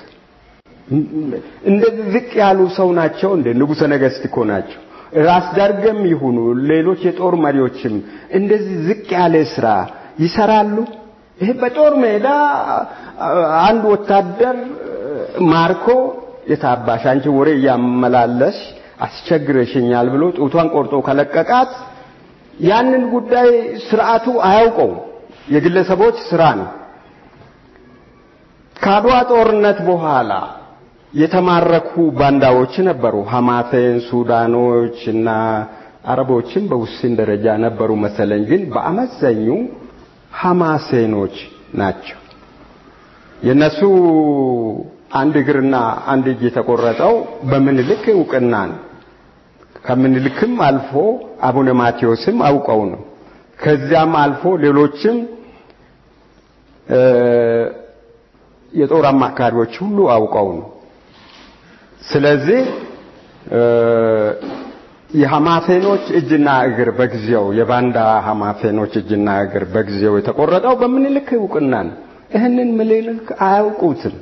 Speaker 4: እንደዚህ ዝቅ ያሉ ሰው ናቸው እንደ ንጉሠ ነገሥት እኮ ናቸው። ራስ ዳርገም ይሁኑ ሌሎች የጦር መሪዎችም እንደዚህ ዝቅ ያለ ስራ ይሰራሉ። ይሄ በጦር ሜዳ አንድ ወታደር ማርኮ የታባሽ አንቺ ወሬ እያመላለሽ አስቸግረሽኛል ብሎ ጡቷን ቆርጦ ከለቀቃት ያንን ጉዳይ ስርዓቱ አያውቀውም። የግለሰቦች ስራ ነው። ከአድዋ ጦርነት በኋላ የተማረኩ ባንዳዎች ነበሩ። ሐማሴን፣ ሱዳኖች እና አረቦችም በውስን ደረጃ ነበሩ መሰለኝ። ግን በአመዛኙ ሐማሴኖች ናቸው። የነሱ አንድ እግርና አንድ እጅ የተቆረጠው በምኒልክ እውቅና ነው። ከምኒልክም አልፎ አቡነ ማቴዎስም አውቀው ነው። ከዚያም አልፎ ሌሎችም የጦር አማካሪዎች ሁሉ አውቀው ነው። ስለዚህ የሐማሴኖች እጅና እግር በጊዜው የባንዳ ሐማሴኖች እጅና እግር በጊዜው የተቆረጠው በምኒልክ እውቅና ነው። ይህንን ምኒልክ አያውቁትም።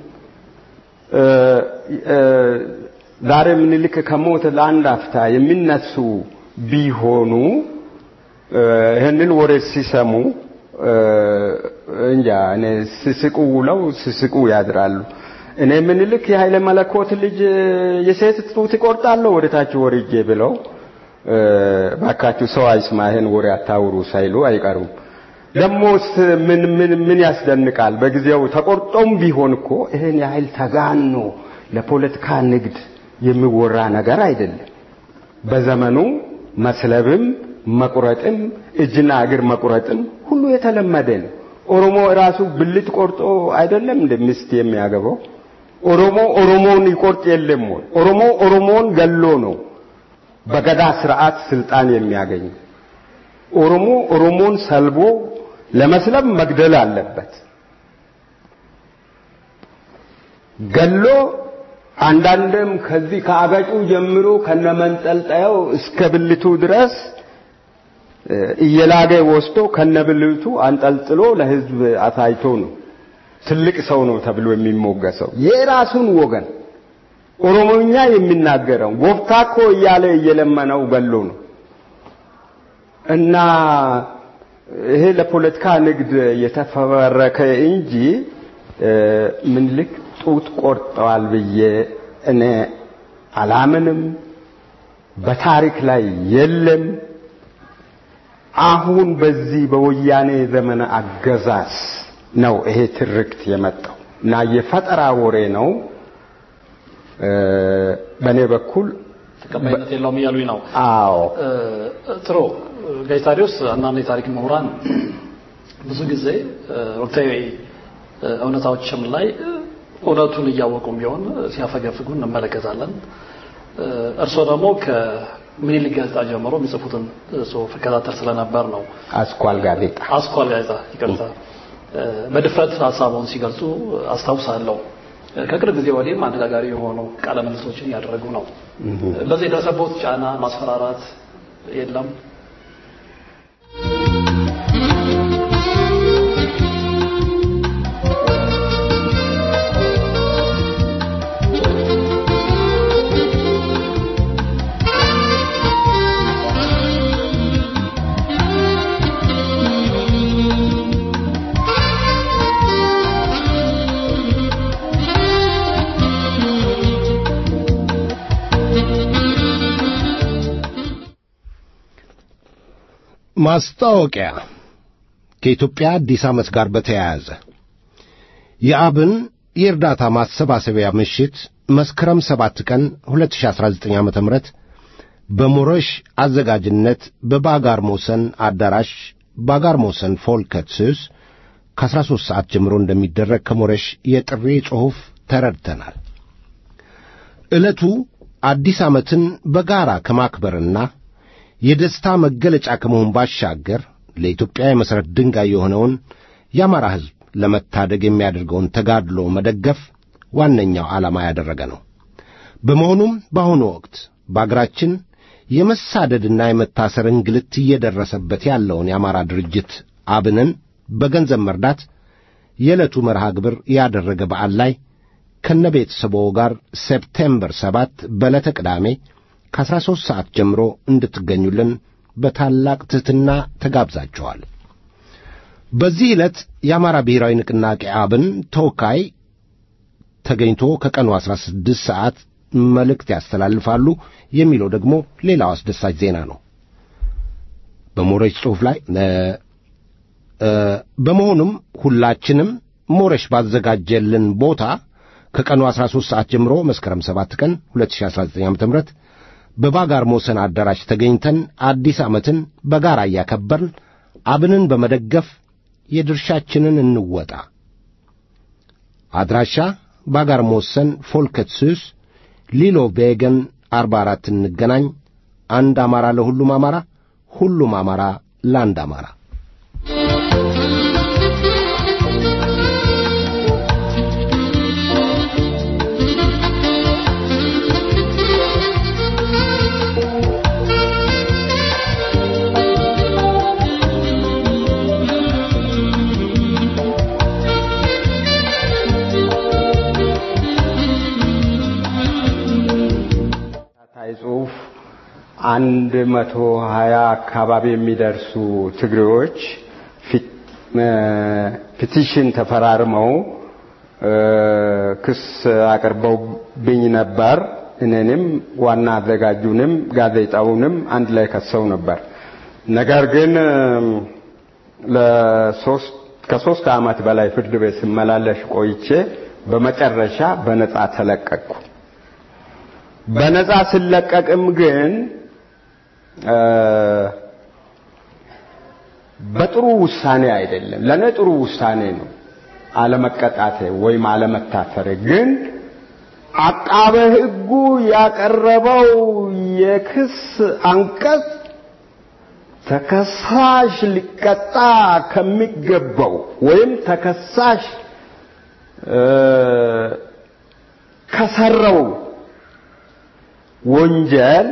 Speaker 4: ዛሬ ምኒልክ ከሞት ለአንድ አፍታ የሚነሱ ቢሆኑ ይህንን ወሬ ሲሰሙ እንጃ እኔ ስስቁ ውለው ስስቁ ያድራሉ። እኔ ምኒልክ የኃይለ መለኮት ልጅ የሴት ጡት ይቆርጣለሁ ወደ ታች ወርጄ ብለው ባካችሁ ሰው አይስማ ይሄን ወሬ አታውሩ ሳይሉ አይቀሩም። ደሞስ ምን ምን ምን ያስደንቃል? በጊዜው ተቆርጦም ቢሆን እኮ ይሄን ያህል ተጋኖ ለፖለቲካ ንግድ የሚወራ ነገር አይደለም። በዘመኑ መስለብም መቁረጥም እጅና እግር መቁረጥም ሁሉ የተለመደ ነው። ኦሮሞ ራሱ ብልት ቆርጦ አይደለም እንደ ሚስት የሚያገባው። ኦሮሞ ኦሮሞን ይቆርጥ የለም ወይ? ኦሮሞ ኦሮሞን ገሎ ነው በገዳ ስርዓት ስልጣን የሚያገኝ። ኦሮሞ ኦሮሞን ሰልቦ ለመስለብ መግደል አለበት። ገሎ አንዳንድም ከዚህ ከአገጩ ጀምሮ ከነመንጠልጠያው እስከ ብልቱ ድረስ እየላገ ወስዶ ከነብልቱ አንጠልጥሎ ለሕዝብ አሳይቶ ነው ትልቅ ሰው ነው ተብሎ የሚሞገሰው። የራሱን ወገን ኦሮሞኛ የሚናገረው ጎፍታኮ እያለ እየለመነው ገሎ ነው እና ይሄ ለፖለቲካ ንግድ የተፈበረከ እንጂ ምኒልክ ጡት ቆርጠዋል ብዬ እኔ አላምንም። በታሪክ ላይ የለም። አሁን በዚህ በወያኔ ዘመነ አገዛዝ ነው ይሄ ትርክት የመጣው እና የፈጠራ ወሬ ነው። በእኔ በኩል
Speaker 3: ተቀባይነት የለውም እያሉኝ ነው።
Speaker 4: አዎ
Speaker 3: ጥሩ ጋሽ ታዲዮስ አንዳንድ የታሪክ ምሁራን ብዙ ጊዜ ወቅታዊ እውነታዎችም ላይ እውነቱን እያወቁም ቢሆን ሲያፈገፍጉ እንመለከታለን። እርስዎ ደግሞ ከምኒልክ ጋዜጣ ጀምሮ የሚጽፉትን ጽሑፍ እከታተል ስለነበር ነው።
Speaker 4: አስኳል ጋዜጣ
Speaker 3: አስኳል ጋዜጣ ይቅርታ፣ በድፍረት ሀሳቡን ሲገልጹ አስታውሳለሁ። ከቅርብ ጊዜ ወዲህም አነጋጋሪ የሆኑ ቃለ ምልልሶችን እያደረጉ ነው። በዚህ የደረሰቦት ጫና ማስፈራራት የለም?
Speaker 2: ማስታወቂያ ከኢትዮጵያ አዲስ ዓመት ጋር በተያያዘ የአብን የእርዳታ ማሰባሰቢያ ምሽት መስከረም ሰባት ቀን 2019 ዓ ም በሞረሽ አዘጋጅነት በባጋር ሞሰን አዳራሽ ባጋር ሞሰን ፎልከትስስ ከ13 ሰዓት ጀምሮ እንደሚደረግ ከሞረሽ የጥሪ ጽሑፍ ተረድተናል። ዕለቱ አዲስ ዓመትን በጋራ ከማክበርና የደስታ መገለጫ ከመሆን ባሻገር ለኢትዮጵያ የመሠረት ድንጋይ የሆነውን የአማራ ሕዝብ ለመታደግ የሚያደርገውን ተጋድሎ መደገፍ ዋነኛው ዓላማ ያደረገ ነው። በመሆኑም በአሁኑ ወቅት በአገራችን የመሳደድና የመታሰር እንግልት እየደረሰበት ያለውን የአማራ ድርጅት አብንን በገንዘብ መርዳት የዕለቱ መርሃ ግብር ያደረገ በዓል ላይ ከነ ቤተሰቦ ጋር ሴፕቴምበር ሰባት በዕለተ ቅዳሜ ከአሥራ ሦስት ሰዓት ጀምሮ እንድትገኙልን በታላቅ ትሕትና ተጋብዛችኋል። በዚህ ዕለት የአማራ ብሔራዊ ንቅናቄ አብን ተወካይ ተገኝቶ ከቀኑ ዐሥራ ስድስት ሰዓት መልእክት ያስተላልፋሉ የሚለው ደግሞ ሌላው አስደሳች ዜና ነው። በሞረሽ ጽሑፍ ላይ በመሆኑም ሁላችንም ሞረሽ ባዘጋጀልን ቦታ ከቀኑ 13 ሰዓት ጀምሮ መስከረም 7 ቀን 2019 ዓ.ም በባጋር ሞሰን አዳራሽ ተገኝተን አዲስ ዓመትን በጋራ እያከበርን አብንን በመደገፍ የድርሻችንን እንወጣ። አድራሻ ባጋር ሞሰን ፎልከትስስ ሊሎ ቤገን 44 እንገናኝ። አንድ አማራ ለሁሉም አማራ፣ ሁሉም አማራ ለአንድ አማራ።
Speaker 4: ጽሑፍ አንድ መቶ ሀያ አካባቢ የሚደርሱ ትግሬዎች ፒቲሽን ተፈራርመው ክስ አቅርበውብኝ ነበር። እኔንም ዋና አዘጋጁንም ጋዜጣውንም አንድ ላይ ከሰው ነበር። ነገር ግን ለሶስት ከሶስት ዓመት በላይ ፍርድ ቤት ስመላለሽ ቆይቼ በመጨረሻ በነጻ ተለቀቅኩ። በነጻ ስለቀቅም ግን በጥሩ ውሳኔ አይደለም። ለእኔ ጥሩ ውሳኔ ነው አለመቀጣቴ ወይም አለመታሰሬ። ግን አቃቤ ሕጉ ያቀረበው የክስ አንቀጽ ተከሳሽ ሊቀጣ ከሚገባው ወይም ተከሳሽ ከሰረው ወንጀል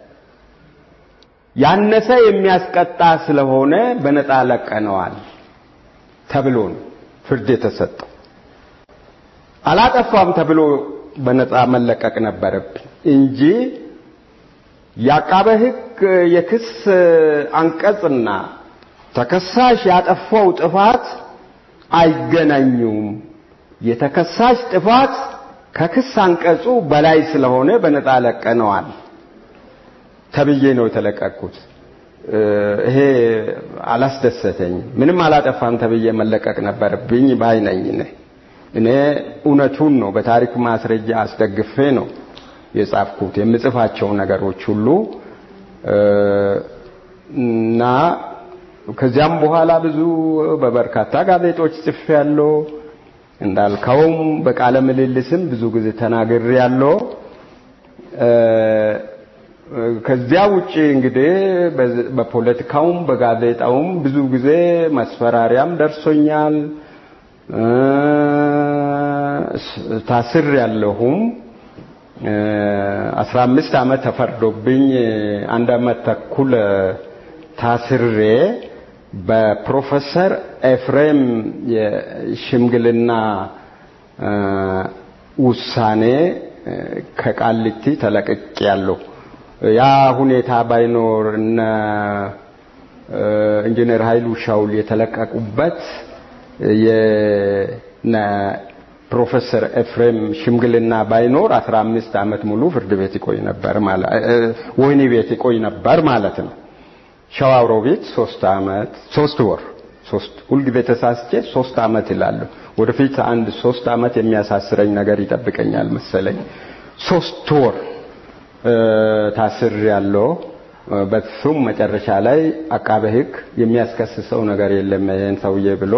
Speaker 4: ያነሰ የሚያስቀጣ ስለሆነ በነፃ ለቀነዋል ተብሎ ነው ፍርድ የተሰጠው። አላጠፋም ተብሎ በነፃ መለቀቅ ነበረብኝ እንጂ የአቃቤ ሕግ የክስ አንቀጽና ተከሳሽ ያጠፋው ጥፋት አይገናኙም። የተከሳሽ ጥፋት ከክስ አንቀጹ በላይ ስለሆነ በነፃ ለቀነዋል ተብዬ ነው የተለቀቅኩት። ይሄ አላስደሰተኝም። ምንም አላጠፋም ተብዬ መለቀቅ ነበረብኝ ባይ ነኝ። እኔ እኔ እውነቱን ነው በታሪክ ማስረጃ አስደግፌ ነው የጻፍኩት የምጽፋቸው ነገሮች ሁሉ እና ከዚያም በኋላ ብዙ በበርካታ ጋዜጦች ጽፌያለሁ። እንዳልከውም በቃለ ምልልስም ብዙ ጊዜ ተናግሬያለሁ። ከዚያ ውጪ እንግዲህ በፖለቲካውም በጋዜጣውም ብዙ ጊዜ መስፈራሪያም ደርሶኛል። ታስር ያለሁም አስራ አምስት ዓመት ተፈርዶብኝ አንድ ዓመት ተኩል ታስሬ በፕሮፌሰር ኤፍሬም የሽምግልና ውሳኔ ከቃሊቲ ተለቅቄ ያለሁ። ያ ሁኔታ ባይኖር እነ ኢንጂነር ኃይሉ ሻውል የተለቀቁበት የነ ፕሮፌሰር ኤፍሬም ሽምግልና ባይኖር አስራ አምስት ዓመት ሙሉ ፍርድ ቤት ይቆይ ነበር ማለት ወህኒ ቤት ይቆይ ነበር ማለት ነው። ሸዋሮቢት ሶስት አመት ሶስት ወር ሶስት ሁልጊዜ ተሳስቼ ሶስት አመት እላለሁ። ወደፊት አንድ ሶስት አመት የሚያሳስረኝ ነገር ይጠብቀኛል መሰለኝ። ሶስት ወር ታስር ያለው በሱም መጨረሻ ላይ አቃቤ ሕግ የሚያስከስሰው ነገር የለም ይሄን ሰውዬ ብሎ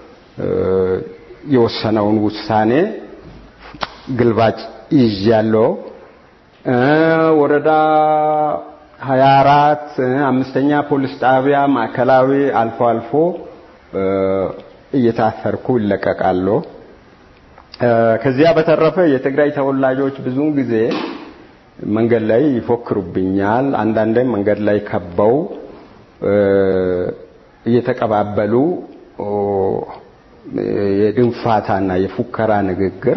Speaker 4: የወሰነውን ውሳኔ ግልባጭ ይዣለሁ። ወረዳ 24 አምስተኛ ፖሊስ ጣቢያ ማዕከላዊ አልፎ አልፎ እየታሰርኩ ይለቀቃለሁ። ከዚያ በተረፈ የትግራይ ተወላጆች ብዙውን ጊዜ መንገድ ላይ ይፎክሩብኛል። አንዳንዴም መንገድ ላይ ከበው እየተቀባበሉ የድንፋታና የፉከራ ንግግር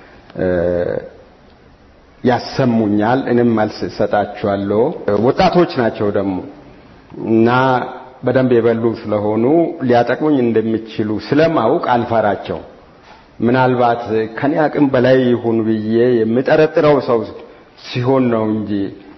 Speaker 4: ያሰሙኛል። እኔም መልስ እሰጣቸዋለሁ። ወጣቶች ናቸው ደግሞ እና በደንብ የበሉ ስለሆኑ ሊያጠቅሙኝ እንደሚችሉ ስለማውቅ አልፈራቸው። ምናልባት ከኔ አቅም በላይ ይሁን ብዬ የምጠረጥረው ሰው ሲሆን ነው እንጂ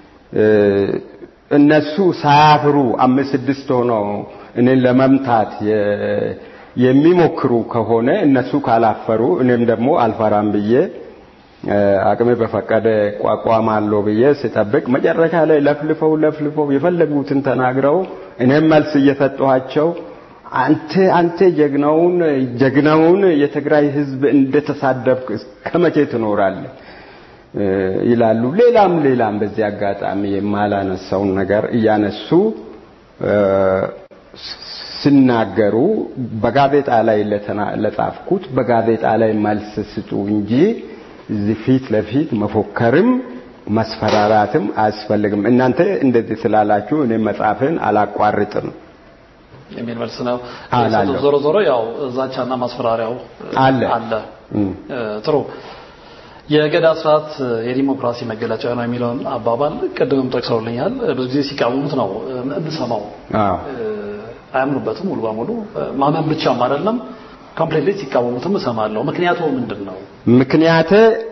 Speaker 4: እነሱ ሳያፍሩ አምስት ስድስት ሆነው እኔን ለመምታት የሚሞክሩ ከሆነ እነሱ ካላፈሩ እኔም ደግሞ አልፈራም ብዬ አቅሜ በፈቀደ ቋቋማለሁ ብዬ ስጠብቅ መጨረሻ ላይ ለፍልፈው ለፍልፈው የፈለጉትን ተናግረው እኔም መልስ እየሰጠኋቸው አንተ አንተ ጀግናውን ጀግናውን የትግራይ ሕዝብ እንደተሳደብክ ከመቼ ትኖራለህ ይላሉ። ሌላም ሌላም በዚህ አጋጣሚ የማላነሳውን ነገር እያነሱ ሲናገሩ በጋዜጣ ላይ ለጻፍኩት በጋዜጣ ላይ መልስ ስጡ እንጂ እዚህ ፊት ለፊት መፎከርም መስፈራራትም አያስፈልግም። እናንተ እንደዚህ ስላላችሁ እኔ መጻፍን አላቋርጥም
Speaker 3: የሚል መልስ ነው።
Speaker 4: አላለሁ።
Speaker 3: ዞሮ ዞሮ ያው ዛቻና ማስፈራሪያው
Speaker 4: አለ።
Speaker 3: አለ። ጥሩ የገዳ ስርዓት የዲሞክራሲ መገለጫ ነው የሚለውን አባባል ቅድምም ጠቅሰውልኛል። ብዙ ጊዜ ሲቃወሙት ነው የምሰማው።
Speaker 4: አዎ
Speaker 3: አያምኑበትም ሙሉ በሙሉ ማመን ብቻም አይደለም ኮምፕሌትሊ ሲቃወሙትም እሰማለሁ። ምክንያቱ ምንድን ነው?
Speaker 4: ምክንያት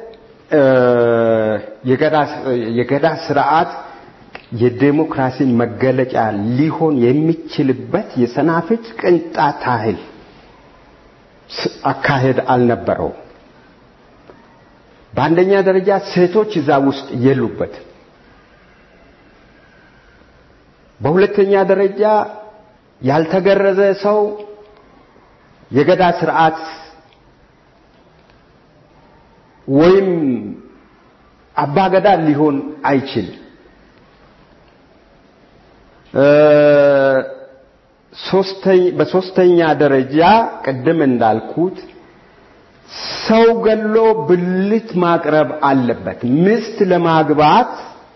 Speaker 4: የገዳ ስርዓት የዴሞክራሲ መገለጫ ሊሆን የሚችልበት የሰናፍጭ ቅንጣት ታህል አካሄድ አልነበረው። በአንደኛ ደረጃ ሴቶች እዛ ውስጥ የሉበት። በሁለተኛ ደረጃ ያልተገረዘ ሰው የገዳ ስርዓት ወይም አባገዳ ሊሆን አይችልም። በሶስተኛ ደረጃ ቅድም እንዳልኩት ሰው ገሎ ብልት ማቅረብ አለበት። ሚስት ለማግባት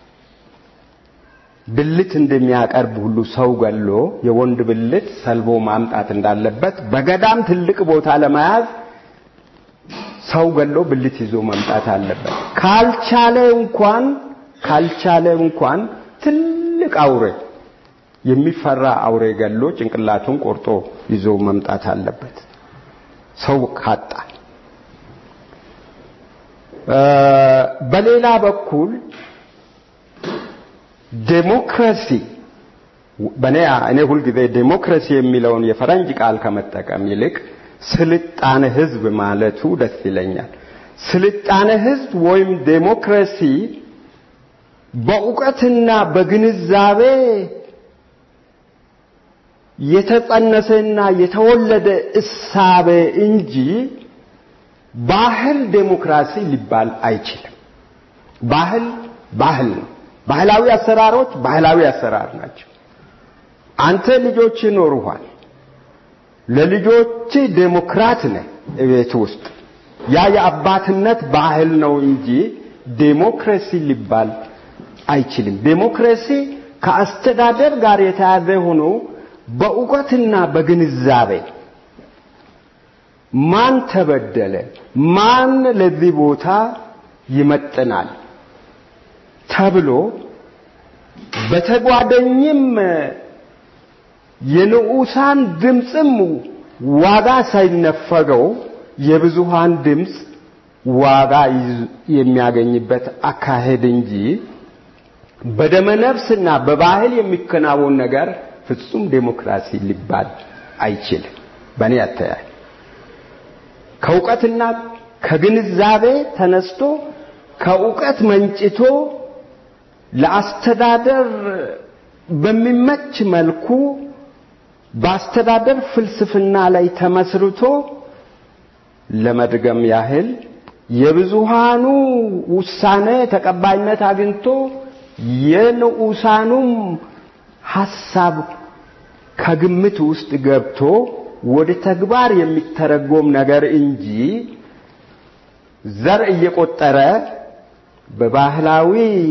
Speaker 4: ብልት እንደሚያቀርብ ሁሉ ሰው ገሎ የወንድ ብልት ሰልቦ ማምጣት እንዳለበት በገዳም ትልቅ ቦታ ለመያዝ ሰው ገሎ ብልት ይዞ መምጣት አለበት። ካልቻለ እንኳን ካልቻለ እንኳን ትልቅ አውሬ የሚፈራ አውሬ ገሎ ጭንቅላቱን ቆርጦ ይዞ መምጣት አለበት። ሰው ካጣ በሌላ በኩል ዴሞክራሲ በእኔ እኔ ሁልጊዜ ዴሞክራሲ የሚለውን የፈረንጅ ቃል ከመጠቀም ይልቅ ስልጣነ ህዝብ ማለቱ ደስ ይለኛል። ስልጣነ ህዝብ ወይም ዴሞክራሲ በእውቀትና በግንዛቤ የተጸነሰና የተወለደ እሳቤ እንጂ ባህል ዴሞክራሲ ሊባል አይችልም። ባህል ባህል ነው። ባህላዊ አሰራሮች ባህላዊ አሰራር ናቸው። አንተ ልጆች ይኖሩሃል። ለልጆች ዴሞክራት ነህ ቤት ውስጥ ያ የአባትነት ባህል ነው እንጂ ዴሞክራሲ ሊባል አይችልም። ዴሞክራሲ ከአስተዳደር ጋር የተያዘ ሆኖ በእውቀትና በግንዛቤ ማን ተበደለ፣ ማን ለዚህ ቦታ ይመጥናል ተብሎ በተጓደኝም የንዑሳን ድምፅም ዋጋ ሳይነፈገው የብዙሃን ድምፅ ዋጋ የሚያገኝበት አካሄድ እንጂ በደመነፍስና በባህል የሚከናወን ነገር ፍጹም ዴሞክራሲ ሊባል አይችልም። በእኔ አተያይ ከእውቀትና ከግንዛቤ ተነስቶ ከእውቀት መንጭቶ ለአስተዳደር በሚመች መልኩ በአስተዳደር ፍልስፍና ላይ ተመስርቶ ለመድገም ያህል የብዙሃኑ ውሳኔ ተቀባይነት አግኝቶ የንዑሳኑም ሐሳብ ከግምት ውስጥ ገብቶ ወደ ተግባር የሚተረጎም ነገር እንጂ ዘር እየቆጠረ በባህላዊ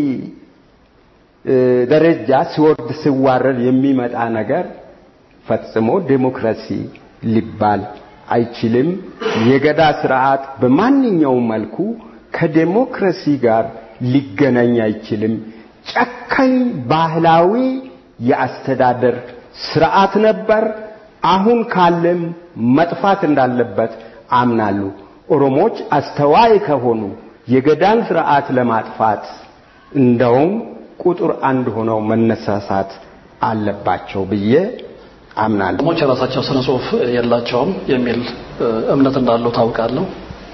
Speaker 4: ደረጃ ሲወርድ ሲዋረድ የሚመጣ ነገር ፈጽሞ ዴሞክራሲ ሊባል አይችልም። የገዳ ስርዓት በማንኛውም መልኩ ከዴሞክራሲ ጋር ሊገናኝ አይችልም። ጨካኝ ባህላዊ የአስተዳደር ስርዓት ነበር። አሁን ካለም መጥፋት እንዳለበት አምናሉ። ኦሮሞዎች አስተዋይ ከሆኑ የገዳን ስርዓት ለማጥፋት እንደውም ቁጥር አንድ ሆነው መነሳሳት አለባቸው ብዬ አምናለሁ።
Speaker 3: ኦሮሞዎች የራሳቸው ስነ ጽሁፍ የላቸውም የሚል እምነት እንዳለው ታውቃለሁ።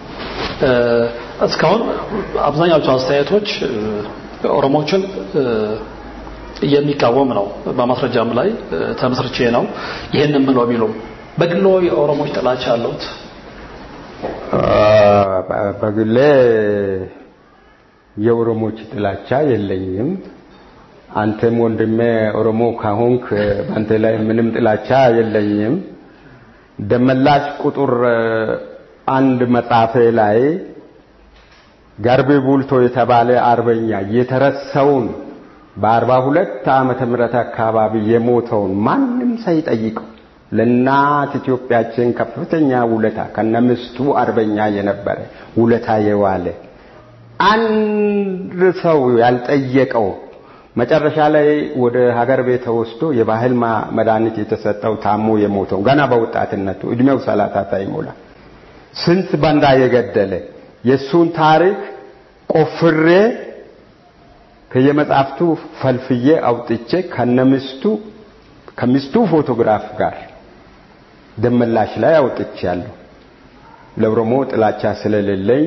Speaker 3: እስካሁን አብዛኛዎቹ አስተያየቶች ኦሮሞዎችን የሚቃወም ነው። በማስረጃም ላይ ተመስርቼ ነው ይህንን ብለው ቢሉም በግሎ የኦሮሞዎች ጥላቻ አለውት?
Speaker 4: በግሌ የኦሮሞች ጥላቻ የለኝም። አንተም ወንድሜ ኦሮሞ ካሆንክ በአንተ ላይ ምንም ጥላቻ የለኝም። ደመላሽ ቁጥር አንድ መጽሐፌ ላይ ጋርቤ ቡልቶ የተባለ አርበኛ የተረሳውን በአርባ ሁለት ዓመተ ምህረት አካባቢ የሞተውን ማንም ሳይጠይቀው ለእናት ኢትዮጵያችን ከፍተኛ ውለታ ከነምስቱ አርበኛ የነበረ ውለታ የዋለ አንድ ሰው ያልጠየቀው መጨረሻ ላይ ወደ ሀገር ቤት ተወስዶ የባህል መድኃኒት የተሰጠው ታሞ የሞተው ገና በወጣትነቱ እድሜው ሰላሳ ሳይሞላ ስንት ባንዳ የገደለ የእሱን ታሪክ ቆፍሬ ከየመጽሐፍቱ ፈልፍዬ አውጥቼ ከነሚስቱ ከሚስቱ ፎቶግራፍ ጋር ደመላሽ ላይ አውጥቻለሁ። ለኦሮሞ ጥላቻ ስለሌለኝ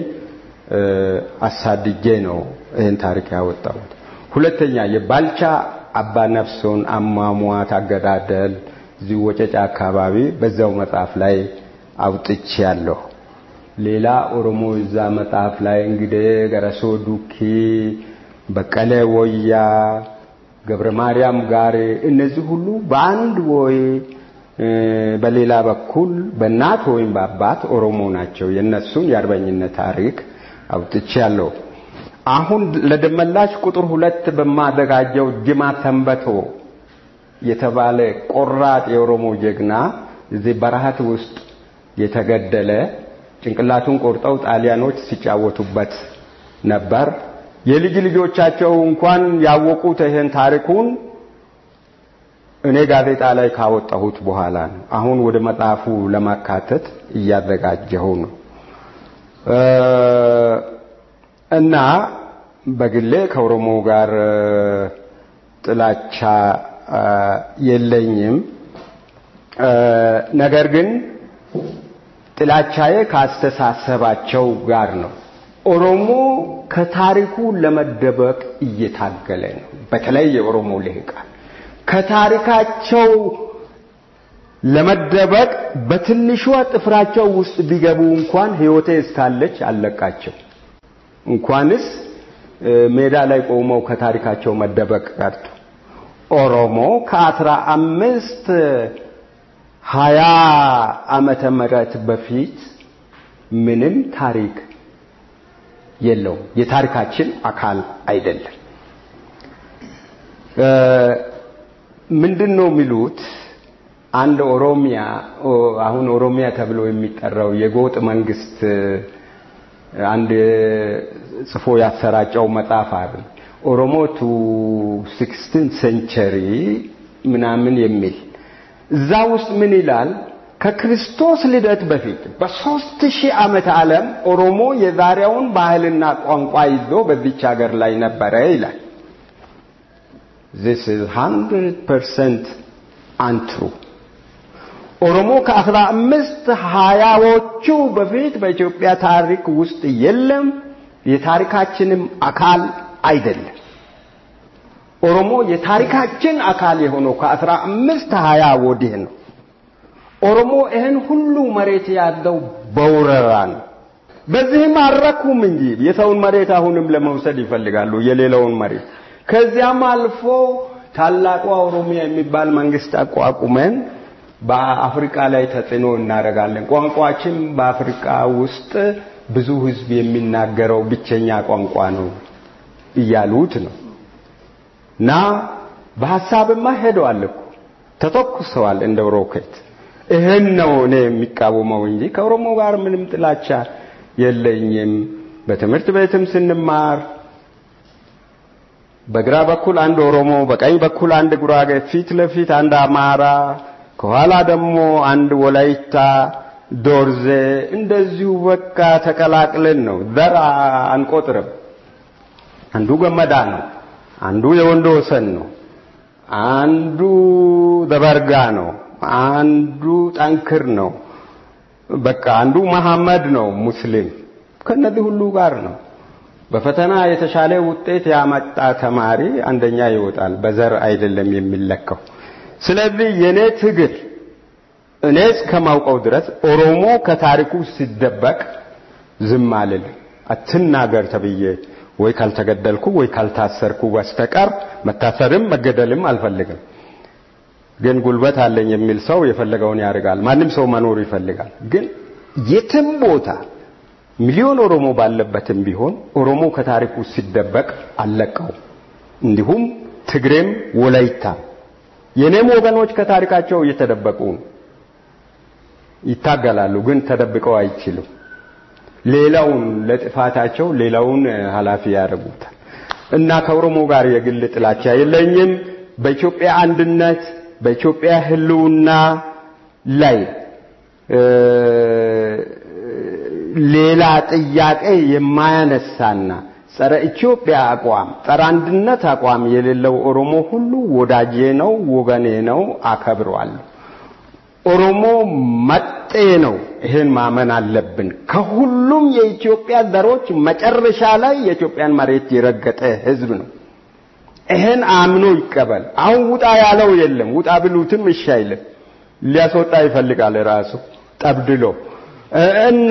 Speaker 4: አሳድጄ ነው ይህን ታሪክ ያወጣሁት። ሁለተኛ የባልቻ አባ ነፍሶን አሟሟት አገዳደል እዚህ ወጨጫ አካባቢ በዛው መጽሐፍ ላይ አውጥቻለሁ። ሌላ ኦሮሞ እዛ መጽሐፍ ላይ እንግዲህ ገረሶ ዱኪ፣ በቀለ ወያ፣ ገብረ ማርያም ጋር እነዚህ ሁሉ በአንድ ወይ በሌላ በኩል በእናት ወይም በአባት ኦሮሞ ናቸው። የነሱን የአርበኝነት ታሪክ አውጥቻለሁ። አሁን ለደመላሽ ቁጥር ሁለት በማዘጋጀው ጅማ ሰንበቶ የተባለ ቆራጥ የኦሮሞ ጀግና እዚህ በረሃት ውስጥ የተገደለ ጭንቅላቱን ቆርጠው ጣሊያኖች ሲጫወቱበት ነበር። የልጅ ልጆቻቸው እንኳን ያወቁት ይሄን ታሪኩን እኔ ጋዜጣ ላይ ካወጣሁት በኋላ ነው። አሁን ወደ መጽሐፉ ለማካተት እያዘጋጀሁ ነው እና በግሌ ከኦሮሞ ጋር ጥላቻ የለኝም። ነገር ግን ጥላቻዬ ካስተሳሰባቸው ጋር ነው። ኦሮሞ ከታሪኩ ለመደበቅ እየታገለ ነው። በተለይ የኦሮሞ ልሂቃን ከታሪካቸው ለመደበቅ በትንሿ ጥፍራቸው ውስጥ ቢገቡ እንኳን ሕይወቴ እስካለች አለቃቸው። እንኳንስ ሜዳ ላይ ቆመው ከታሪካቸው መደበቅ ቀርቶ ኦሮሞ ከአስራ አምስት ሀያ ዓመተ ምህረት በፊት ምንም ታሪክ የለውም። የታሪካችን አካል አይደለም። ምንድን ነው የሚሉት? አንድ ኦሮሚያ አሁን ኦሮሚያ ተብሎ የሚጠራው የጎጥ መንግስት አንድ ጽፎ ያሰራጨው መጽሐፍ አለ ኦሮሞ ቱ ሲክስቲን ሴንቸሪ ምናምን የሚል እዛ ውስጥ ምን ይላል? ከክርስቶስ ልደት በፊት በሶስት ሺህ ዓመተ ዓለም ኦሮሞ የዛሬውን ባህልና ቋንቋ ይዞ በዚች ሀገር ላይ ነበረ ይላል። this is 100% አንትሩ። ኦሮሞ ከአስራ አምስት ሀያዎቹ በፊት በኢትዮጵያ ታሪክ ውስጥ የለም፣ የታሪካችንም አካል አይደለም። ኦሮሞ የታሪካችን አካል የሆነው ከአስራ አምስት ሀያ ወዲህ ነው። ኦሮሞ ይህን ሁሉ መሬት ያለው በውረራ ነው። በዚህም አልረኩም እንጂ የሰውን መሬት አሁንም ለመውሰድ ይፈልጋሉ፣ የሌላውን መሬት። ከዚያም አልፎ ታላቋ ኦሮሚያ የሚባል መንግስት አቋቁመን በአፍሪካ ላይ ተጽዕኖ እናደርጋለን። ቋንቋችን በአፍሪካ ውስጥ ብዙ ህዝብ የሚናገረው ብቸኛ ቋንቋ ነው እያሉት ነው። እና በሐሳብማ ሄደዋል እኮ ተተኩሰዋል እንደ ሮኬት። ይህን ነው እኔ የሚቃወመው እንጂ ከኦሮሞ ጋር ምንም ጥላቻ የለኝም። በትምህርት ቤትም ስንማር በግራ በኩል አንድ ኦሮሞ፣ በቀኝ በኩል አንድ ጉራጌ፣ ፊት ለፊት አንድ አማራ፣ ከኋላ ደግሞ አንድ ወላይታ ዶርዜ፣ እንደዚሁ በቃ ተቀላቅለን ነው። ዘር አንቆጥርም። አንዱ ገመዳ ነው፣ አንዱ የወንዶ ወሰን ነው፣ አንዱ ዘበርጋ ነው፣ አንዱ ጠንክር ነው። በቃ አንዱ መሐመድ ነው ሙስሊም። ከነዚህ ሁሉ ጋር ነው። በፈተና የተሻለ ውጤት ያመጣ ተማሪ አንደኛ ይወጣል። በዘር አይደለም የሚለካው። ስለዚህ የኔ ትግል እኔ እስከማውቀው ድረስ ኦሮሞ ከታሪኩ ሲደበቅ ዝም አልልም። አትናገር ተብዬ ወይ ካልተገደልኩ ወይ ካልታሰርኩ በስተቀር መታሰርም መገደልም አልፈልግም። ግን ጉልበት አለኝ የሚል ሰው የፈለገውን ያደርጋል። ማንም ሰው መኖር ይፈልጋል። ግን የትም ቦታ ሚሊዮን ኦሮሞ ባለበትም ቢሆን ኦሮሞ ከታሪኩ ሲደበቅ አልለቀው። እንዲሁም ትግሬም ወላይታ የኔም ወገኖች ከታሪካቸው እየተደበቁ ነው። ይታገላሉ፣ ግን ተደብቀው አይችሉም። ሌላውን ለጥፋታቸው ሌላውን ኃላፊ ያደርጉታል። እና ከኦሮሞ ጋር የግል ጥላቻ የለኝም። በኢትዮጵያ አንድነት በኢትዮጵያ ሕልውና ላይ ሌላ ጥያቄ የማያነሳና ጸረ ኢትዮጵያ አቋም፣ ጸረ አንድነት አቋም የሌለው ኦሮሞ ሁሉ ወዳጄ ነው፣ ወገኔ ነው፣ አከብረዋለሁ። ኦሮሞ መጤ ነው። ይሄን ማመን አለብን። ከሁሉም የኢትዮጵያ ዘሮች መጨረሻ ላይ የኢትዮጵያን መሬት የረገጠ ህዝብ ነው። ይሄን አምኖ ይቀበል። አሁን ውጣ ያለው የለም። ውጣ ብሉትም እሺ አይልም። ሊያስወጣ ይፈልጋል ራሱ ጠብድሎ እና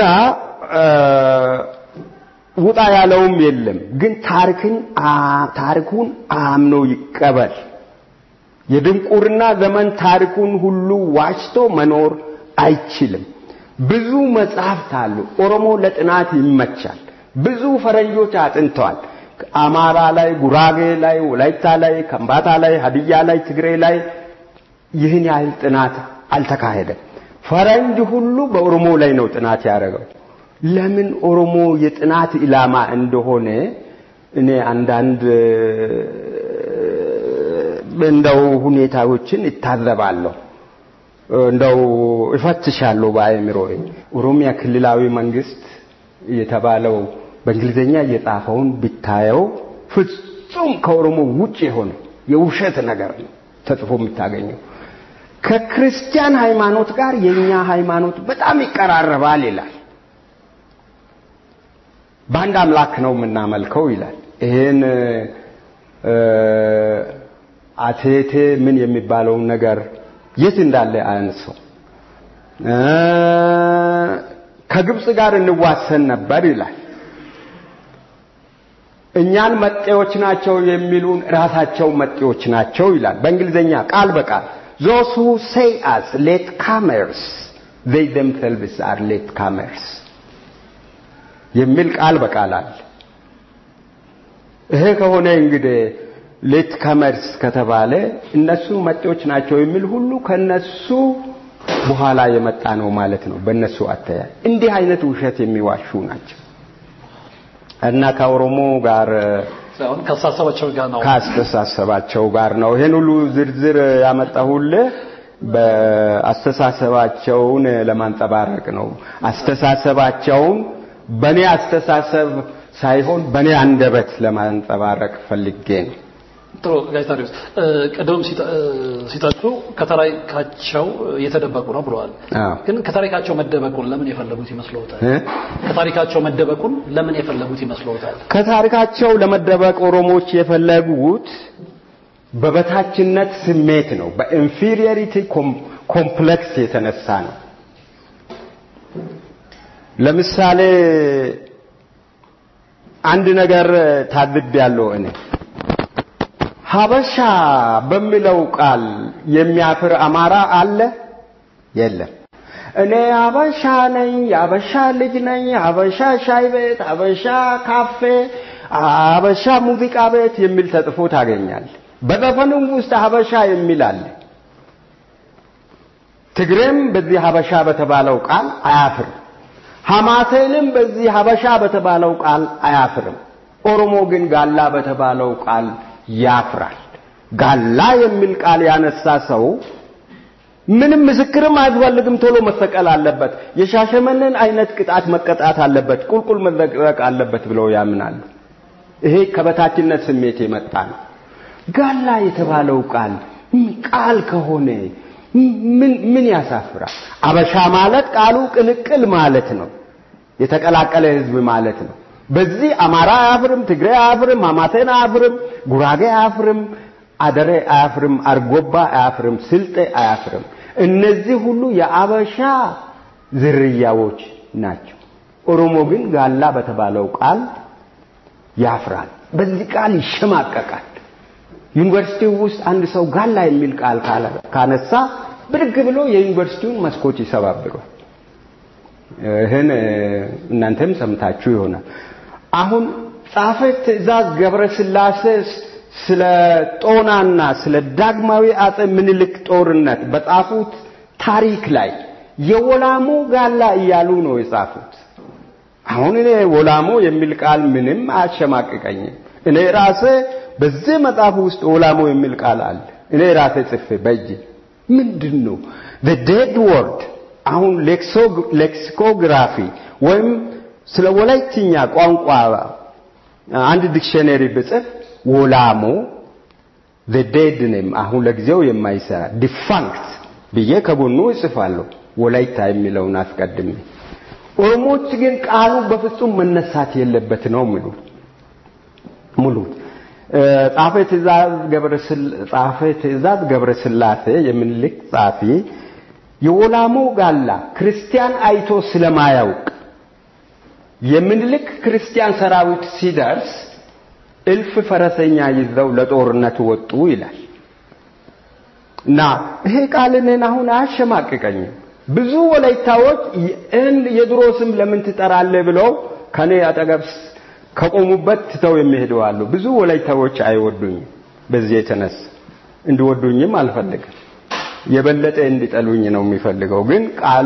Speaker 4: ውጣ ያለውም የለም። ግን ታሪክን ታሪኩን አምኖ ይቀበል። የድንቁርና ዘመን ታሪኩን ሁሉ ዋሽቶ መኖር አይችልም። ብዙ መጽሐፍት አሉ። ኦሮሞ ለጥናት ይመቻል። ብዙ ፈረንጆች አጥንተዋል። አማራ ላይ፣ ጉራጌ ላይ፣ ወላይታ ላይ፣ ከምባታ ላይ፣ ሀዲያ ላይ፣ ትግሬ ላይ ይህን ያህል ጥናት አልተካሄደም። ፈረንጅ ሁሉ በኦሮሞ ላይ ነው ጥናት ያደረገው። ለምን ኦሮሞ የጥናት ኢላማ እንደሆነ እኔ አንዳንድ እንደው ሁኔታዎችን እታዘባለሁ፣ እንደው እፈትሻለሁ በአእምሮዬ። ኦሮሚያ ክልላዊ መንግስት የተባለው በእንግሊዝኛ የጻፈውን ብታየው ፍጹም ከኦሮሞ ውጭ የሆነ የውሸት ነገር ነው ተጽፎ የምታገኘው። ከክርስቲያን ሃይማኖት ጋር የኛ ሃይማኖት በጣም ይቀራረባል ይላል። በአንድ አምላክ ነው የምናመልከው ይላል። ይሄን አቴቴ ምን የሚባለውን ነገር የት እንዳለ አያንሰው። ከግብፅ ጋር እንዋሰን ነበር ይላል። እኛን መጤዎች ናቸው የሚሉን ራሳቸው መጤዎች ናቸው ይላል። በእንግሊዝኛ ቃል በቃል those who say us late comers they themselves are late comers የሚል ቃል በቃል አለ። ይሄ ከሆነ እንግዲህ ሌት ከመርስ ከተባለ እነሱ መጤዎች ናቸው የሚል ሁሉ ከነሱ በኋላ የመጣ ነው ማለት ነው። በእነሱ አተያይ እንዲህ አይነት ውሸት የሚዋሹ ናቸው እና ከኦሮሞ ጋር
Speaker 3: ሳይሆን ከአስተሳሰባቸው ጋር ነው።
Speaker 4: ከአስተሳሰባቸው ጋር ነው። ይሄን ሁሉ ዝርዝር ያመጣሁልህ በአስተሳሰባቸውን ለማንጸባረቅ ነው። አስተሳሰባቸውን በእኔ አስተሳሰብ ሳይሆን በእኔ አንደበት ለማንጸባረቅ ፈልጌ ነው።
Speaker 3: ጥሩ ጋዜጣሪዎች ቀደም ሲጠቅሱ ከታሪካቸው የተደበቁ ነው ብለዋል።
Speaker 4: አዎ።
Speaker 3: ግን ከታሪካቸው መደበቁን ለምን የፈለጉት ይመስለዎታል?
Speaker 4: እ?
Speaker 3: ከታሪካቸው መደበቁን ለምን የፈለጉት ይመስለዎታል?
Speaker 4: ከታሪካቸው ለመደበቅ ኦሮሞዎች የፈለጉት በበታችነት ስሜት ነው። በኢንፌሪዮሪቲ ኮምፕሌክስ የተነሳ ነው። ለምሳሌ አንድ ነገር ታዝቤያለሁ እኔ ሀበሻ በሚለው ቃል የሚያፍር አማራ አለ? የለም። እኔ ሀበሻ ነኝ፣ የሀበሻ ልጅ ነኝ፣ ሀበሻ ሻይ ቤት፣ ሀበሻ ካፌ፣ ሀበሻ ሙዚቃ ቤት የሚል ተጽፎ ታገኛል። በዘፈኑም ውስጥ ሀበሻ የሚል አለ። ትግሬም በዚህ ሀበሻ በተባለው ቃል አያፍርም። ሐማሴንም በዚህ ሀበሻ በተባለው ቃል አያፍርም። ኦሮሞ ግን ጋላ በተባለው ቃል ያፍራል። ጋላ የሚል ቃል ያነሳ ሰው ምንም ምስክርም አያስፈልግም፣ ቶሎ መሰቀል አለበት። የሻሸመኔን አይነት ቅጣት መቀጣት አለበት፣ ቁልቁል መዘቅዘቅ አለበት ብለው ያምናሉ። ይሄ ከበታችነት ስሜት የመጣ ነው። ጋላ የተባለው ቃል ቃል ከሆነ ምን ምን ያሳፍራል? አበሻ ማለት ቃሉ ቅልቅል ማለት ነው። የተቀላቀለ ህዝብ ማለት ነው። በዚህ አማራ አያፍርም፣ ትግሬ አያፍርም፣ አማቴን አያፍርም፣ ጉራጌ አያፍርም፣ አደሬ አያፍርም፣ አርጎባ አያፍርም፣ ስልጤ አያፍርም። እነዚህ ሁሉ የአበሻ ዝርያዎች ናቸው። ኦሮሞ ግን ጋላ በተባለው ቃል ያፍራል። በዚህ ቃል ይሸማቀቃል። ዩኒቨርሲቲው ውስጥ አንድ ሰው ጋላ የሚል ቃል ካነሳ ብድግ ብሎ የዩኒቨርሲቲውን መስኮት ይሰባብሯል። ይህን እናንተም ሰምታችሁ ይሆናል። አሁን ጻፈ ትእዛዝ ገብረ ስላሴ ስለ ጦናና ስለ ዳግማዊ አጼ ምኒልክ ጦርነት በጻፉት ታሪክ ላይ የወላሞ ጋላ እያሉ ነው የጻፉት። አሁን እኔ ወላሞ የሚል ቃል ምንም አያሸማቅቀኝም። እኔ ራሴ በዚህ መጽሐፍ ውስጥ ወላሞ የሚል ቃል አለ። እኔ ራሴ ጽፌ በእጅ ምንድን ነው the dead word አሁን ሌክሲኮግራፊ ወይም ስለ ወላይትኛ ቋንቋ አንድ ዲክሽነሪ ብጽፍ ወላሞ the dead name አሁን ለጊዜው የማይሰራ ዲፋንክት ብዬ ከጎኑ እጽፋለሁ ወላይታ የሚለውን አስቀድሜ። ኦሮሞዎች ግን ቃሉ በፍጹም መነሳት የለበት ነው የሚሉት ሙሉት ጻፈ ትእዛዝ ገብረ ጻፈ ትእዛዝ ገብረ ስላሴ የምኒልክ ጻፊ የወላሞ ጋላ ክርስቲያን አይቶ ስለማያውቅ የምኒልክ ክርስቲያን ሰራዊት ሲደርስ እልፍ ፈረሰኛ ይዘው ለጦርነት ወጡ ይላል እና ይሄ ቃል እኔን አሁን አያሸማቅቀኝም። ብዙ ወላይታዎች የድሮ ስም ለምን ትጠራለህ ብለው ከኔ አጠገብ ከቆሙበት ትተው የሚሄዱ አሉ። ብዙ ወላይታዎች አይወዱኝም። በዚህ የተነሳ እንዲወዱኝም አልፈልግም። የበለጠ እንዲጠሉኝ ነው የሚፈልገው። ግን ቃሉ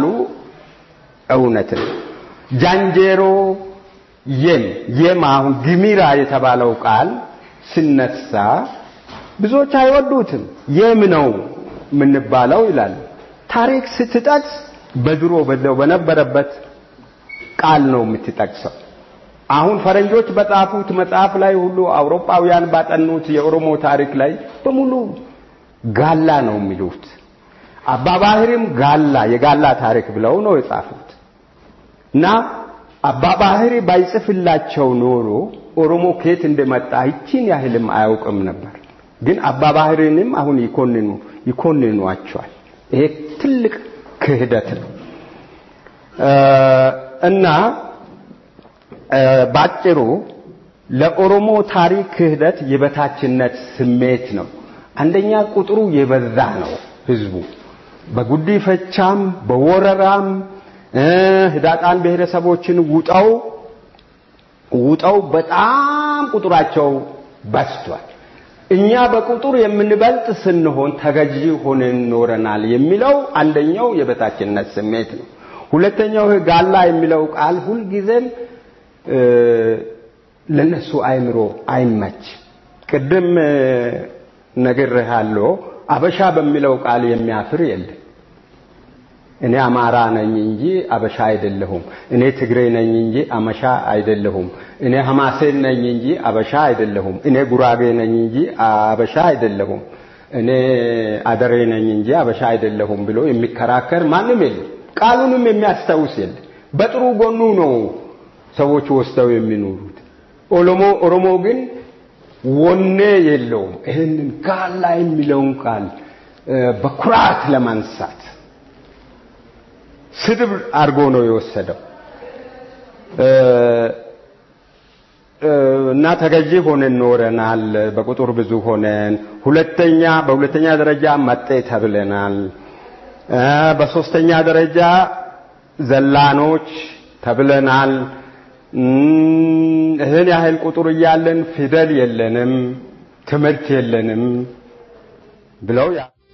Speaker 4: እውነት ነው። ጃንጄሮ የም የም አሁን ግሚራ የተባለው ቃል ሲነሳ ብዙዎች አይወዱትም። የም ነው የምንባለው ይላሉ። ታሪክ ስትጠቅስ በድሮ በዛው በነበረበት ቃል ነው የምትጠቅሰው። አሁን ፈረንጆች በጻፉት መጽሐፍ ላይ ሁሉ አውሮፓውያን ባጠኑት የኦሮሞ ታሪክ ላይ በሙሉ ጋላ ነው የሚሉት። አባባህሪም ጋላ የጋላ ታሪክ ብለው ነው የጻፉት እና አባባህሪ ባይጽፍላቸው ኖሮ ኦሮሞ ከየት እንደመጣ ይቺን ያህልም አያውቅም ነበር። ግን አባባህሪንም አሁን ይኮንኑ ይኮንኗቸዋል። ይሄ ትልቅ ክህደት ነው እና ባጭሩ ለኦሮሞ ታሪክ ክህደት የበታችነት ስሜት ነው። አንደኛ ቁጥሩ የበዛ ነው ህዝቡ በጉዲፈቻም በወረራም ህዳጣን ብሔረሰቦችን ውጠው ውጠው በጣም ቁጥራቸው በዝቷል። እኛ በቁጥር የምንበልጥ ስንሆን ተገዢ ሆነን ኖረናል የሚለው አንደኛው የበታችነት ስሜት ነው። ሁለተኛው ጋላ የሚለው ቃል ሁልጊዜም ለነሱ አይምሮ አይመች። ቅድም ነግሬሃለሁ፣ አበሻ በሚለው ቃል የሚያፍር የለም። እኔ አማራ ነኝ እንጂ አበሻ አይደለሁም። እኔ ትግሬ ነኝ እንጂ አመሻ አይደለሁም። እኔ ሐማሴን ነኝ እንጂ አበሻ አይደለሁም። እኔ ጉራጌ ነኝ እንጂ አበሻ አይደለሁም። እኔ አደሬ ነኝ እንጂ አበሻ አይደለሁም ብሎ የሚከራከር ማንም የለም። ቃሉንም የሚያስታውስ የለም። በጥሩ ጎኑ ነው ሰዎች ወስደው የሚኖሩት። ኦሮሞ ኦሮሞ ግን ወኔ የለውም። ይህንን ጋላ የሚለውን ቃል በኩራት ለማንሳት ስድብ አድርጎ ነው የወሰደው እና ተገዢ ሆነን ኖረናል። በቁጥር ብዙ ሆነን ሁለተኛ በሁለተኛ ደረጃ መጤ ተብለናል። በሶስተኛ ደረጃ ዘላኖች ተብለናል። ይህን ያህል ቁጥር እያለን ፊደል የለንም፣ ትምህርት የለንም ብለው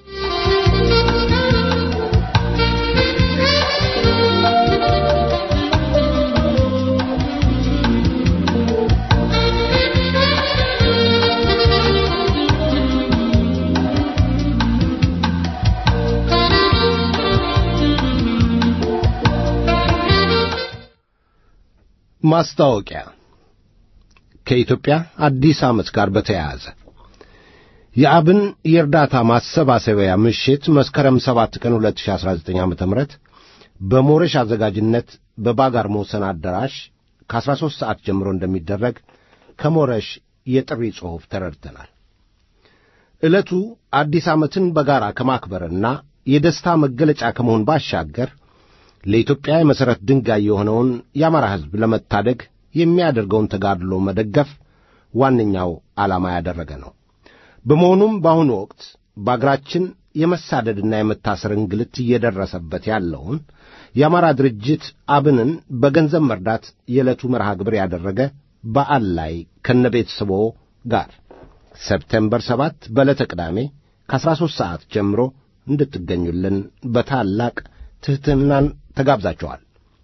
Speaker 2: ማስታወቂያ ከኢትዮጵያ አዲስ ዓመት ጋር በተያያዘ የአብን የእርዳታ ማሰባሰቢያ ምሽት መስከረም 7 ቀን 2019 ዓ ም በሞረሽ አዘጋጅነት በባጋር መውሰን አዳራሽ ከ13 ሰዓት ጀምሮ እንደሚደረግ ከሞረሽ የጥሪ ጽሑፍ ተረድተናል። ዕለቱ አዲስ ዓመትን በጋራ ከማክበርና የደስታ መገለጫ ከመሆን ባሻገር ለኢትዮጵያ የመሠረት ድንጋይ የሆነውን የአማራ ሕዝብ ለመታደግ የሚያደርገውን ተጋድሎ መደገፍ ዋነኛው ዓላማ ያደረገ ነው። በመሆኑም በአሁኑ ወቅት በአገራችን የመሳደድና የመታሰር እንግልት እየደረሰበት ያለውን የአማራ ድርጅት አብንን በገንዘብ መርዳት የዕለቱ መርሃ ግብር ያደረገ በዓል ላይ ከነቤተሰቦ ጋር ሰፕቴምበር ሰባት በዕለተ ቅዳሜ ከአሥራ ሦስት ሰዓት ጀምሮ እንድትገኙልን በታላቅ ትሕትናን ተጋብዛቸዋል።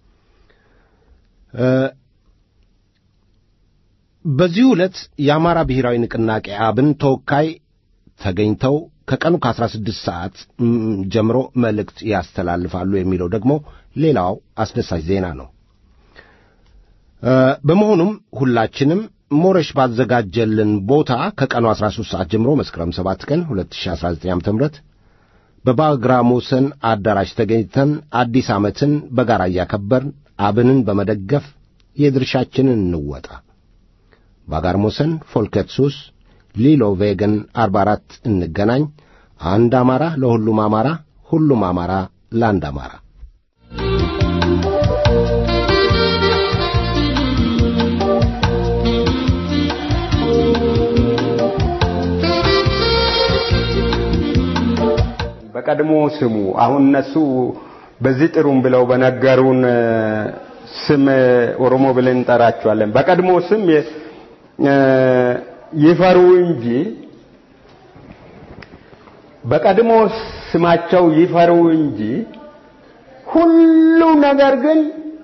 Speaker 2: በዚህ ዕለት የአማራ ብሔራዊ ንቅናቄ አብን ተወካይ ተገኝተው ከቀኑ ከ16 ሰዓት ጀምሮ መልእክት ያስተላልፋሉ የሚለው ደግሞ ሌላው አስደሳች ዜና ነው። በመሆኑም ሁላችንም ሞረሽ ባዘጋጀልን ቦታ ከቀኑ 13 ሰዓት ጀምሮ መስከረም 7 ቀን 2019 ዓ ም በባግራሞሰን አዳራሽ ተገኝተን አዲስ ዓመትን በጋራ እያከበርን አብንን በመደገፍ የድርሻችንን እንወጣ። ባጋርሞሰን ፎልከትሱስ ሊሎ ቬገን 44 እንገናኝ። አንድ አማራ ለሁሉም አማራ፣ ሁሉም አማራ ለአንድ አማራ።
Speaker 4: በቀድሞ ስሙ አሁን እነሱ በዚህ ጥሩም ብለው በነገሩን ስም ኦሮሞ ብለን እንጠራቸዋለን። በቀድሞ ስም ይፈሩ እንጂ በቀድሞ ስማቸው ይፈሩ እንጂ ሁሉ ነገር ግን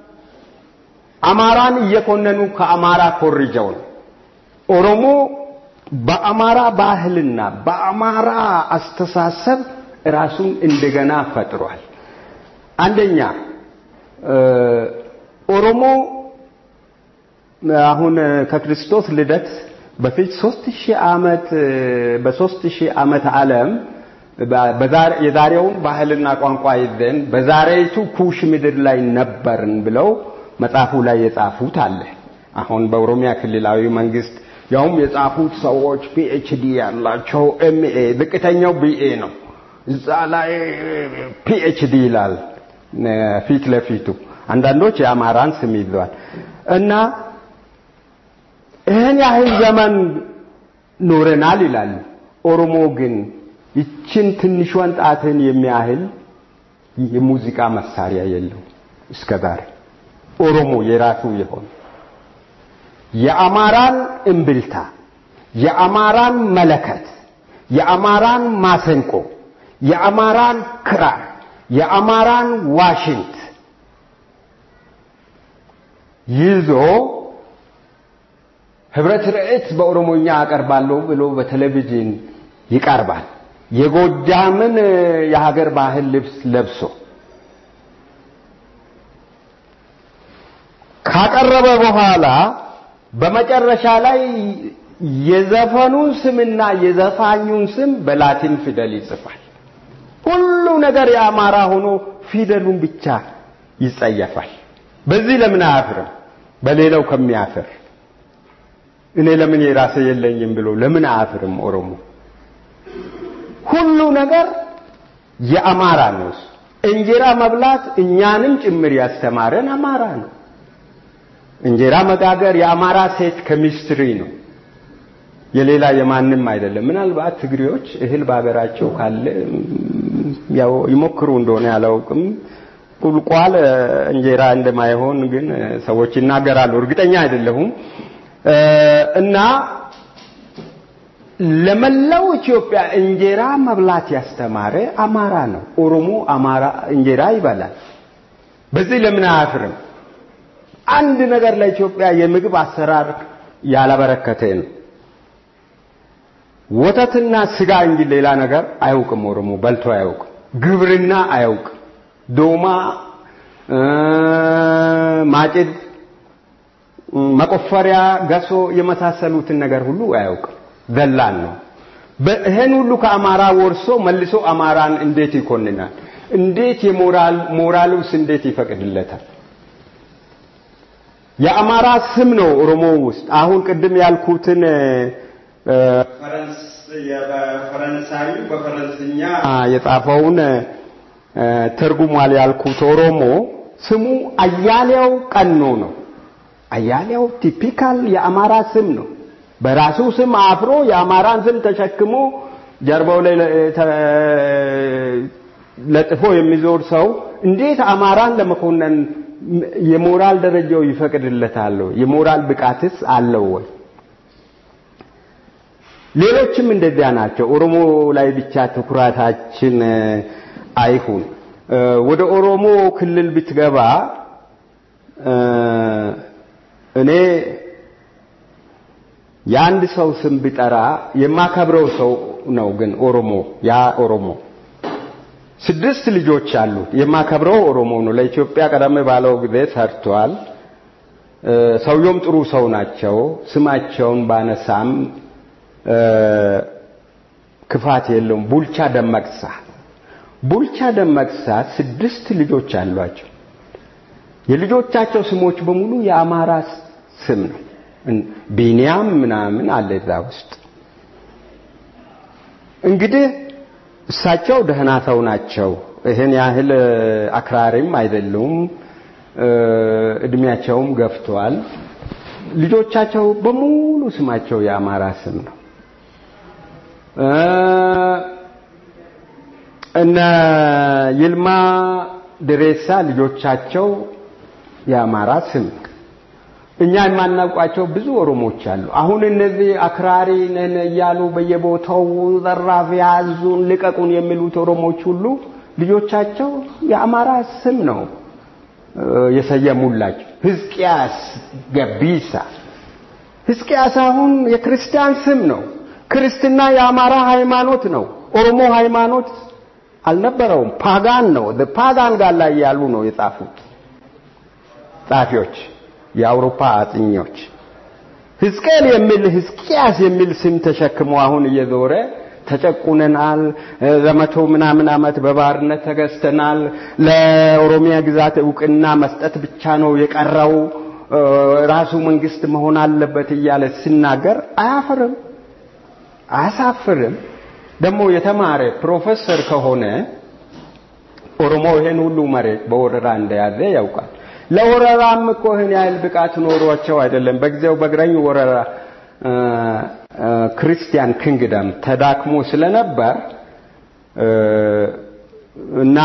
Speaker 4: አማራን እየኮነኑ ከአማራ ኮርጀው ነው። ኦሮሞ በአማራ ባህልና በአማራ አስተሳሰብ ራሱን እንደገና ፈጥሯል። አንደኛ ኦሮሞ አሁን ከክርስቶስ ልደት በፊት ሦስት ሺህ ዓመት በሦስት ሺህ ዓመት ዓለም የዛሬውን ባህልና ቋንቋ ይዘን በዛሬቱ ኩሽ ምድር ላይ ነበርን ብለው መጽሐፉ ላይ የጻፉት አለ። አሁን በኦሮሚያ ክልላዊ መንግስት ያውም የጻፉት ሰዎች ፒኤችዲ ያላቸው ኤምኤ ዝቅተኛው ቢኤ ነው። እዛ ላይ ፒኤችዲ ይላል ፊት ለፊቱ። አንዳንዶች የአማራን ስም ይዘዋል እና ይህን ያህል ዘመን ኖረናል ይላሉ። ኦሮሞ ግን ይችን ትንሿን ጣትን የሚያህል የሙዚቃ መሳሪያ የለው እስከ ዛሬ ኦሮሞ የራሱ የሆነ የአማራን እምብልታ፣ የአማራን መለከት፣ የአማራን ማሰንቆ፣ የአማራን ክራር፣ የአማራን ዋሽንት ይዞ ህብረት ርዕት በኦሮሞኛ አቀርባለሁ ብሎ በቴሌቪዥን ይቀርባል። የጎጃምን የሀገር ባህል ልብስ ለብሶ ካቀረበ በኋላ በመጨረሻ ላይ የዘፈኑን ስምና የዘፋኙን ስም በላቲን ፊደል ይጽፋል። ሁሉ ነገር የአማራ ሆኖ ፊደሉን ብቻ ይጸየፋል። በዚህ ለምን አያፍርም? በሌላው ከሚያፍር እኔ ለምን የራሴ የለኝም ብሎ ለምን አያፍርም? ኦሮሞ ሁሉ ነገር የአማራ ነው። እንጀራ መብላት እኛንም ጭምር ያስተማረን አማራ ነው። እንጀራ መጋገር የአማራ ሴት ኬሚስትሪ ነው። የሌላ የማንም አይደለም። ምናልባት ትግሬዎች እህል በሀገራቸው ካለ ያው ይሞክሩ እንደሆነ ያላውቅም። ቁልቋል እንጀራ እንደማይሆን ግን ሰዎች ይናገራሉ። እርግጠኛ አይደለሁም። እና ለመላው ኢትዮጵያ እንጀራ መብላት ያስተማረ አማራ ነው። ኦሮሞ አማራ እንጀራ ይበላል። በዚህ ለምን አያፍርም? አንድ ነገር ለኢትዮጵያ የምግብ አሰራር ያላበረከተ ነው። ወተትና ስጋ እንጂ ሌላ ነገር አያውቅም። ኦሮሞ በልቶ አያውቅም። ግብርና አያውቅም። ዶማ፣ ማጭድ፣ መቆፈሪያ፣ ገሶ የመሳሰሉትን ነገር ሁሉ አያውቅም። ዘላን ነው። ይህን ሁሉ ከአማራ ወርሶ መልሶ አማራን እንዴት ይኮንናል? እንዴት የሞራል ሞራሉስ እንዴት ይፈቅድለታል? የአማራ ስም ነው ኦሮሞ ውስጥ አሁን ቅድም ያልኩትን ፈረንሳዩ በፈረንስኛ የጻፈውን ተርጉሟል ያልኩት ኦሮሞ ስሙ አያሌው ቀኖ ነው። አያሌው ቲፒካል የአማራ ስም ነው። በራሱ ስም አፍሮ የአማራን ስም ተሸክሞ ጀርባው ላይ ለጥፎ የሚዞር ሰው እንዴት አማራን ለመኮነን የሞራል ደረጃው ይፈቅድለታል? የሞራል ብቃትስ አለው ወይ? ሌሎችም እንደዚያ ናቸው። ኦሮሞ ላይ ብቻ ትኩረታችን አይሁን። ወደ ኦሮሞ ክልል ብትገባ እኔ የአንድ ሰው ስም ቢጠራ የማከብረው ሰው ነው። ግን ኦሮሞ ያ ኦሮሞ ስድስት ልጆች አሉት። የማከብረው ኦሮሞ ነው። ለኢትዮጵያ ቀደም ባለው ጊዜ ሰርቷል። ሰውየውም ጥሩ ሰው ናቸው። ስማቸውን ባነሳም ክፋት የለውም። ቡልቻ ደመቅሳ ቡልቻ ደመቅሳ ስድስት ልጆች አሏቸው። የልጆቻቸው ስሞች በሙሉ የአማራ ስም ነው። ቢኒያም ምናምን አለ እዛ ውስጥ። እንግዲህ እሳቸው ደህና ሰው ናቸው። ይህን ያህል አክራሪም አይደሉም። እድሜያቸውም ገፍቷል። ልጆቻቸው በሙሉ ስማቸው የአማራ ስም ነው። እነ ይልማ ድሬሳ ልጆቻቸው የአማራ ስም ነው። እኛ የማናውቃቸው ብዙ ኦሮሞች አሉ። አሁን እነዚህ አክራሪ ነን እያሉ በየቦታው ዘራፍ ያዙን፣ ልቀቁን የሚሉት ኦሮሞች ሁሉ ልጆቻቸው የአማራ ስም ነው የሰየሙላቸው። ሕዝቅያስ ገቢሳ ሕዝቅያስ አሁን የክርስቲያን ስም ነው። ክርስትና የአማራ ሃይማኖት ነው። ኦሮሞ ሃይማኖት አልነበረውም። ፓጋን ነው። ፓጋን ጋር ላይ ያሉ ነው የጻፉት ጻፊዎች፣ የአውሮፓ አጥኞች። ሕዝቅኤል የሚል ሕዝቅያስ የሚል ስም ተሸክሞ አሁን እየዞረ ተጨቁነናል፣ ለመቶ ምናምን ዓመት በባርነት ተገዝተናል፣ ለኦሮሚያ ግዛት እውቅና መስጠት ብቻ ነው የቀረው፣ ራሱ መንግስት መሆን አለበት እያለ ሲናገር አያፍርም፣ አያሳፍርም። ደግሞ የተማረ ፕሮፌሰር ከሆነ ኦሮሞ ይሄን ሁሉ መሬት በወረራ እንደያዘ ያውቃል። ለወረራም እኮ ይህን ያህል ብቃት ኖሯቸው አይደለም። በጊዜው በግራኝ ወረራ ክርስቲያን ኪንግደም ተዳክሞ ስለነበር እና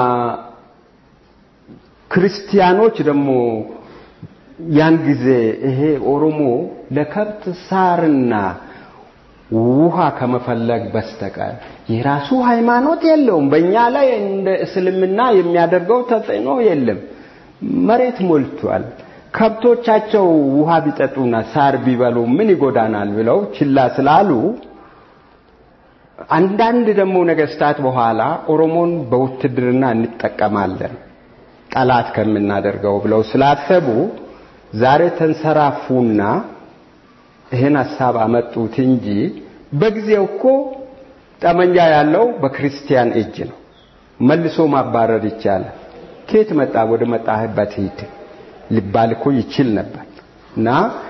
Speaker 4: ክርስቲያኖች ደግሞ ያን ጊዜ ይሄ ኦሮሞ ለከብት ሳርና ውሃ ከመፈለግ በስተቀር የራሱ ሃይማኖት የለውም። በእኛ ላይ እንደ እስልምና የሚያደርገው ተጽዕኖ የለም። መሬት ሞልቷል። ከብቶቻቸው ውሃ ቢጠጡና ሳር ቢበሉ ምን ይጎዳናል ብለው ችላ ስላሉ አንዳንድ ደግሞ ነገስታት በኋላ ኦሮሞን በውትድርና እንጠቀማለን ጠላት ከምናደርገው ብለው ስላሰቡ ዛሬ ተንሰራፉና ይህን ሀሳብ አመጡት እንጂ በጊዜው እኮ ጠመንጃ ያለው በክርስቲያን እጅ ነው። መልሶ ማባረር ይቻላል። ከየት መጣ? ወደ መጣህበት ሂድ ሊባል እኮ ይችል ነበር እና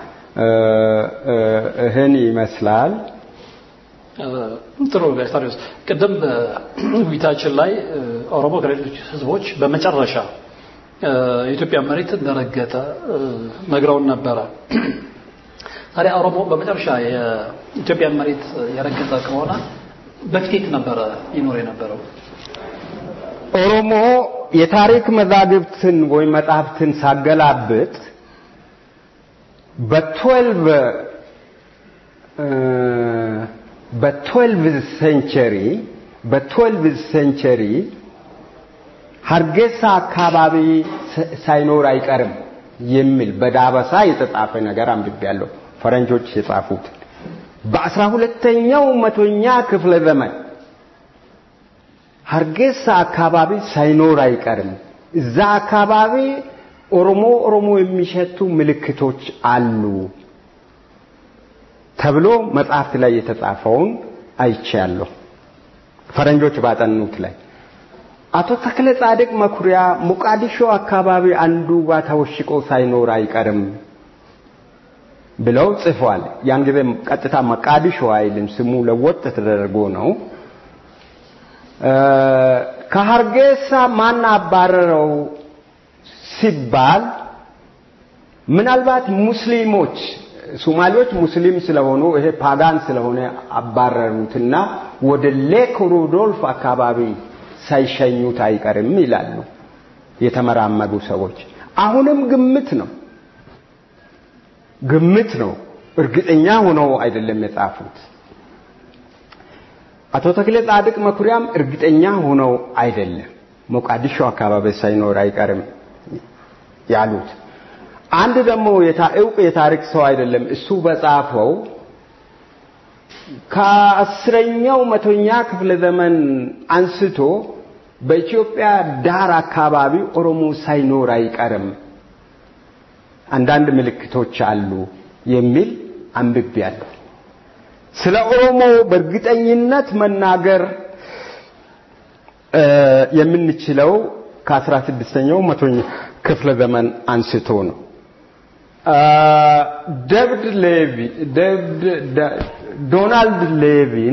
Speaker 4: ይህን ይመስላል።
Speaker 3: ጥሩ ጋሽታሪዎስ፣ ቅድም ውይይታችን ላይ ኦሮሞ ከሌሎች ህዝቦች በመጨረሻ የኢትዮጵያ መሬት እንደረገጠ ነግረውን ነበረ። ታዲያ ኦሮሞ በመጨረሻ የኢትዮጵያን መሬት የረገጠ ከሆነ በፊት ነበረ ይኖር የነበረው?
Speaker 4: ኦሮሞ የታሪክ መዛግብትን ወይም መጽሐፍትን ሳገላብጥ በትዌልቭ በትዌልቭ ሴንቸሪ በትዌልቭ ሴንቸሪ ሀርጌሳ አካባቢ ሳይኖር አይቀርም የሚል በዳበሳ የተጻፈ ነገር አንብቤያለሁ። ፈረንጆች የጻፉት በአስራ ሁለተኛው መቶኛ ክፍለ ዘመን ሀርጌሳ አካባቢ ሳይኖር አይቀርም። እዛ አካባቢ ኦሮሞ ኦሮሞ የሚሸቱ ምልክቶች አሉ ተብሎ መጽሐፍት ላይ የተጻፈውን አይቻለሁ። ፈረንጆች ባጠኑት ላይ አቶ ተክለ ጻድቅ መኩሪያ ሞቃዲሾ አካባቢ አንዱ ጋር ተወሽቆ ሳይኖር አይቀርም ብለው ጽፏል። ያን ጊዜ ቀጥታ መቃዲሾ አይልም፣ ስሙ ለወጥ ተደርጎ ነው። ከሀርጌሳ ማን አባረረው ሲባል ምናልባት ሙስሊሞች ሶማሌዎች ሙስሊም ስለሆኑ ይሄ ፓጋን ስለሆነ አባረሩትና ወደ ሌክ ሩዶልፍ አካባቢ ሳይሸኙት አይቀርም ይላሉ የተመራመዱ ሰዎች። አሁንም ግምት ነው ግምት ነው፣ እርግጠኛ ሆነው አይደለም የጻፉት። አቶ ተክለ ጻድቅ መኩሪያም እርግጠኛ ሆነው አይደለም ሞቃዲሾ አካባቢ ሳይኖር አይቀርም ያሉት። አንድ ደግሞ እውቅ የታሪክ ሰው አይደለም እሱ በጻፈው ከአስረኛው መቶኛ ክፍለ ዘመን አንስቶ በኢትዮጵያ ዳር አካባቢ ኦሮሞ ሳይኖር አይቀርም፣ አንዳንድ ምልክቶች አሉ የሚል አንብቤያለሁ። ስለ ኦሮሞ በእርግጠኝነት መናገር የምንችለው ከአስራ ስድስተኛው መቶኛ ክፍለ ዘመን አንስቶ ነው። ደብድ ሌቪ ዶናልድ ሌቪን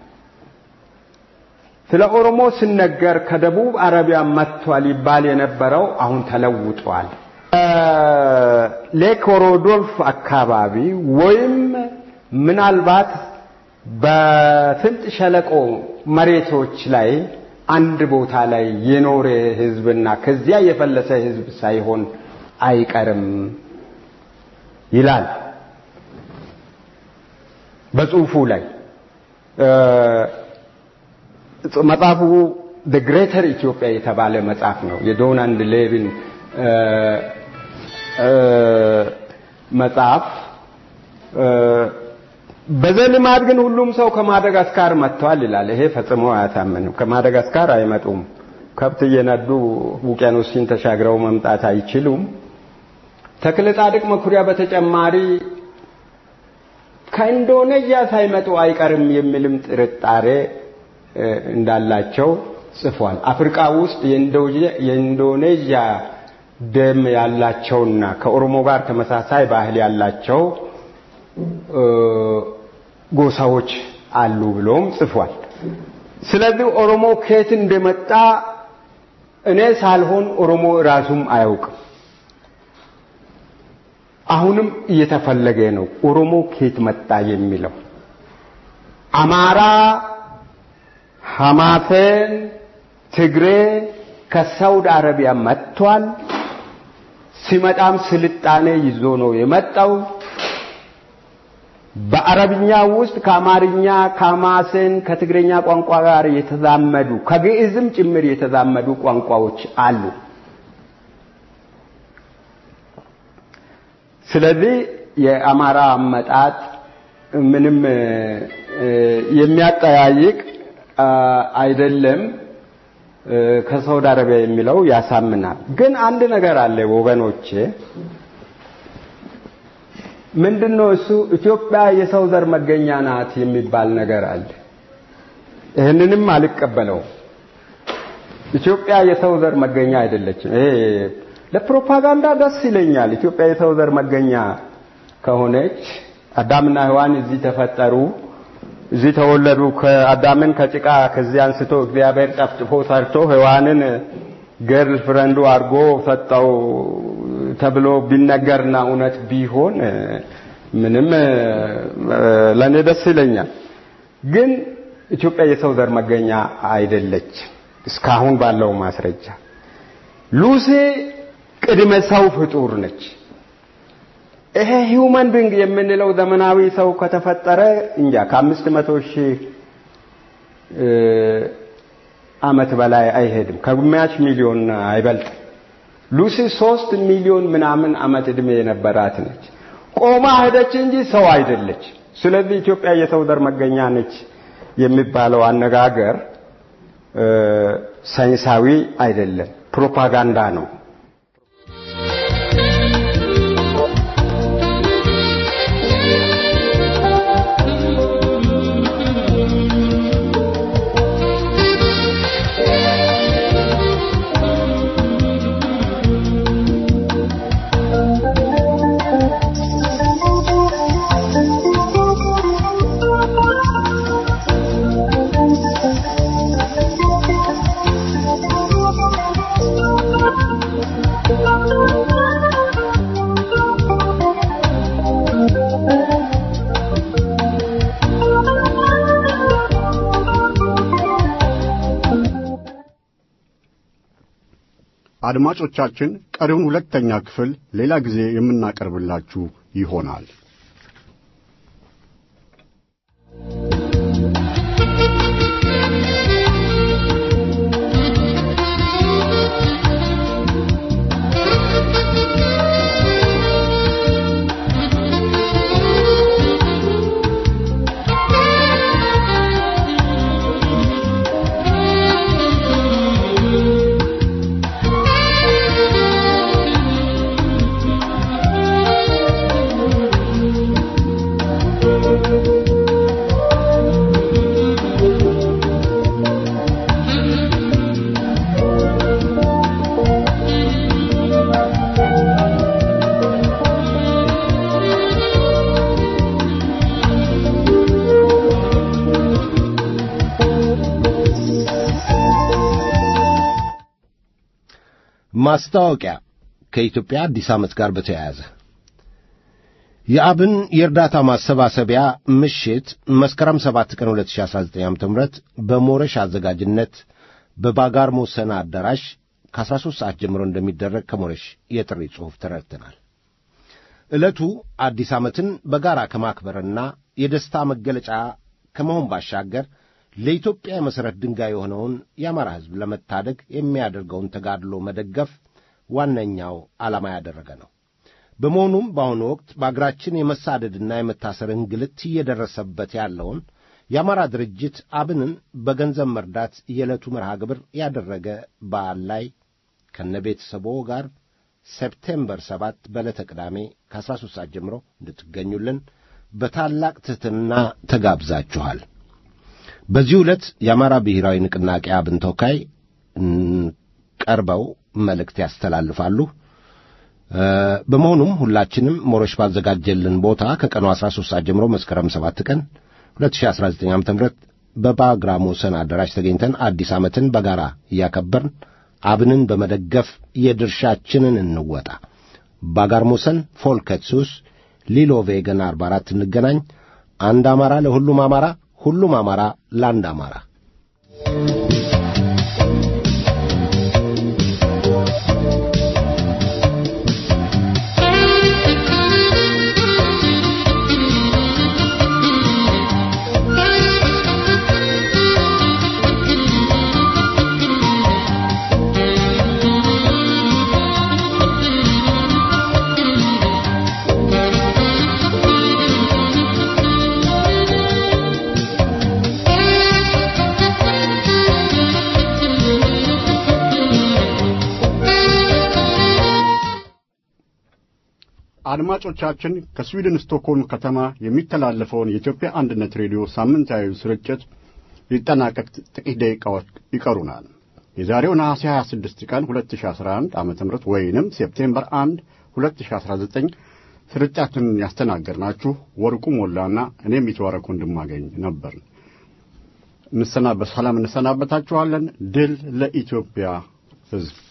Speaker 4: ስለ ኦሮሞ ሲነገር ከደቡብ አረቢያ መጥቷል ይባል የነበረው አሁን ተለውጧል። ሌክ ሮዶልፍ አካባቢ ወይም ምናልባት በስምጥ ሸለቆ መሬቶች ላይ አንድ ቦታ ላይ የኖረ ህዝብና ከዚያ የፈለሰ ህዝብ ሳይሆን አይቀርም ይላል በጽሁፉ ላይ መጽሐፉ ዘ ግሬተር ኢትዮጵያ የተባለ መጽሐፍ ነው። የዶናልድ ሌቪን መጽሐፍ በዘልማድ ግን ሁሉም ሰው ከማደጋስካር መጥተዋል ይላል። ይሄ ፈጽሞ አያሳምንም። ከማደጋስካር አይመጡም። ከብት እየነዱ ውቅያኖስን ተሻግረው መምጣት አይችሉም። ተክለ ጻድቅ መኩሪያ በተጨማሪ ከኢንዶኔዥያ ሳይመጡ አይቀርም የሚልም ጥርጣሬ እንዳላቸው ጽፏል። አፍሪካ ውስጥ የኢንዶኔዥያ ደም ያላቸውና ከኦሮሞ ጋር ተመሳሳይ ባህል ያላቸው ጎሳዎች አሉ ብሎም ጽፏል። ስለዚህ ኦሮሞ ከየት እንደመጣ እኔ ሳልሆን ኦሮሞ ራሱም አያውቅም። አሁንም እየተፈለገ ነው ኦሮሞ ከየት መጣ የሚለው አማራ ሐማሴን ትግሬ ከሳውዲ አረቢያ መጥቷል። ሲመጣም ስልጣኔ ይዞ ነው የመጣው። በአረብኛ ውስጥ ከአማርኛ ከሐማሴን ከትግረኛ ቋንቋ ጋር የተዛመዱ ከግዕዝም ጭምር የተዛመዱ ቋንቋዎች አሉ። ስለዚህ የአማራ አመጣጥ ምንም የሚያጠያይቅ አይደለም። ከሳውዲ አረቢያ የሚለው ያሳምናል። ግን አንድ ነገር አለ ወገኖቼ፣ ምንድን ነው እሱ? ኢትዮጵያ የሰው ዘር መገኛ ናት የሚባል ነገር አለ። ይህንንም አልቀበለውም። ኢትዮጵያ የሰው ዘር መገኛ አይደለችም። ይሄ ለፕሮፓጋንዳ ደስ ይለኛል። ኢትዮጵያ የሰው ዘር መገኛ ከሆነች አዳምና ሔዋን እዚህ ተፈጠሩ፣ እዚህ ተወለዱ። ከአዳምን ከጭቃ ከዚህ አንስቶ እግዚአብሔር ጠፍጥፎ ሰርቶ ሔዋንን ገርል ፍረንዱ አድርጎ ሰጠው ተብሎ ቢነገርና እውነት ቢሆን ምንም ለእኔ ደስ ይለኛል። ግን ኢትዮጵያ የሰው ዘር መገኛ አይደለች። እስካሁን ባለው ማስረጃ ሉሲ ቅድመ ሰው ፍጡር ነች። ይሄ ሂውመን ቢንግ የምንለው ዘመናዊ ሰው ከተፈጠረ እንጃ ከአምስት መቶ ሺህ ዓመት በላይ አይሄድም። ከግማሽ ሚሊዮን አይበልጥም። ሉሲ ሶስት ሚሊዮን ምናምን ዓመት ዕድሜ የነበራት ነች። ቆማ ሄደች እንጂ ሰው አይደለች። ስለዚህ ኢትዮጵያ የሰው ዘር መገኛ ነች የሚባለው አነጋገር ሳይንሳዊ አይደለም፣ ፕሮፓጋንዳ ነው።
Speaker 5: አድማጮቻችን ቀሪውን ሁለተኛ ክፍል ሌላ ጊዜ የምናቀርብላችሁ ይሆናል።
Speaker 2: ማስታወቂያ ከኢትዮጵያ አዲስ ዓመት ጋር በተያያዘ የአብን የእርዳታ ማሰባሰቢያ ምሽት መስከረም 7 ቀን 2019 ዓ.ም በሞረሽ አዘጋጅነት በባጋር ሞሰና አዳራሽ ከ13 ሰዓት ጀምሮ እንደሚደረግ ከሞረሽ የጥሪ ጽሑፍ ተረድተናል። ዕለቱ አዲስ ዓመትን በጋራ ከማክበርና የደስታ መገለጫ ከመሆን ባሻገር ለኢትዮጵያ የመሠረት ድንጋይ የሆነውን የአማራ ሕዝብ ለመታደግ የሚያደርገውን ተጋድሎ መደገፍ ዋነኛው ዓላማ ያደረገ ነው። በመሆኑም በአሁኑ ወቅት በአገራችን የመሳደድና የመታሰር እንግልት እየደረሰበት ያለውን የአማራ ድርጅት አብንን በገንዘብ መርዳት የዕለቱ መርሃ ግብር ያደረገ በዓል ላይ ከነ ቤተሰቦ ጋር ሴፕቴምበር ሰባት በዕለተ ቅዳሜ ከ13 ሰዓት ጀምሮ እንድትገኙልን በታላቅ ትሕትና ተጋብዛችኋል። በዚህ ዕለት የአማራ ብሔራዊ ንቅናቄ አብን ተወካይ ቀርበው መልእክት ያስተላልፋሉ። በመሆኑም ሁላችንም ሞሮሽ ባዘጋጀልን ቦታ ከቀኑ 13 ሰዓት ጀምሮ መስከረም 7 ቀን 2019 ዓ.ም በባግራሞ ሰን አዳራሽ ተገኝተን አዲስ ዓመትን በጋራ እያከበርን አብንን በመደገፍ የድርሻችንን እንወጣ። ባጋርሞሰን ፎልከትሱስ ሊሎ ቬገን 44 እንገናኝ። አንድ አማራ ለሁሉም አማራ፣ ሁሉም አማራ ለአንድ አማራ።
Speaker 6: Thank you.
Speaker 5: አድማጮቻችን ከስዊድን ስቶክሆልም ከተማ የሚተላለፈውን የኢትዮጵያ አንድነት ሬዲዮ ሳምንታዊ ስርጭት ሊጠናቀቅ ጥቂት ደቂቃዎች ይቀሩናል። የዛሬው ነሐሴ 26 ቀን 2011 ዓ ም ወይንም ሴፕቴምበር 1 2019 ስርጭታችንን ያስተናገድናችሁ ወርቁ ሞላና እኔም የተዋረኩ እንድማገኝ ነበር። በሰላም እንሰናበታችኋለን። ድል ለኢትዮጵያ ሕዝብ።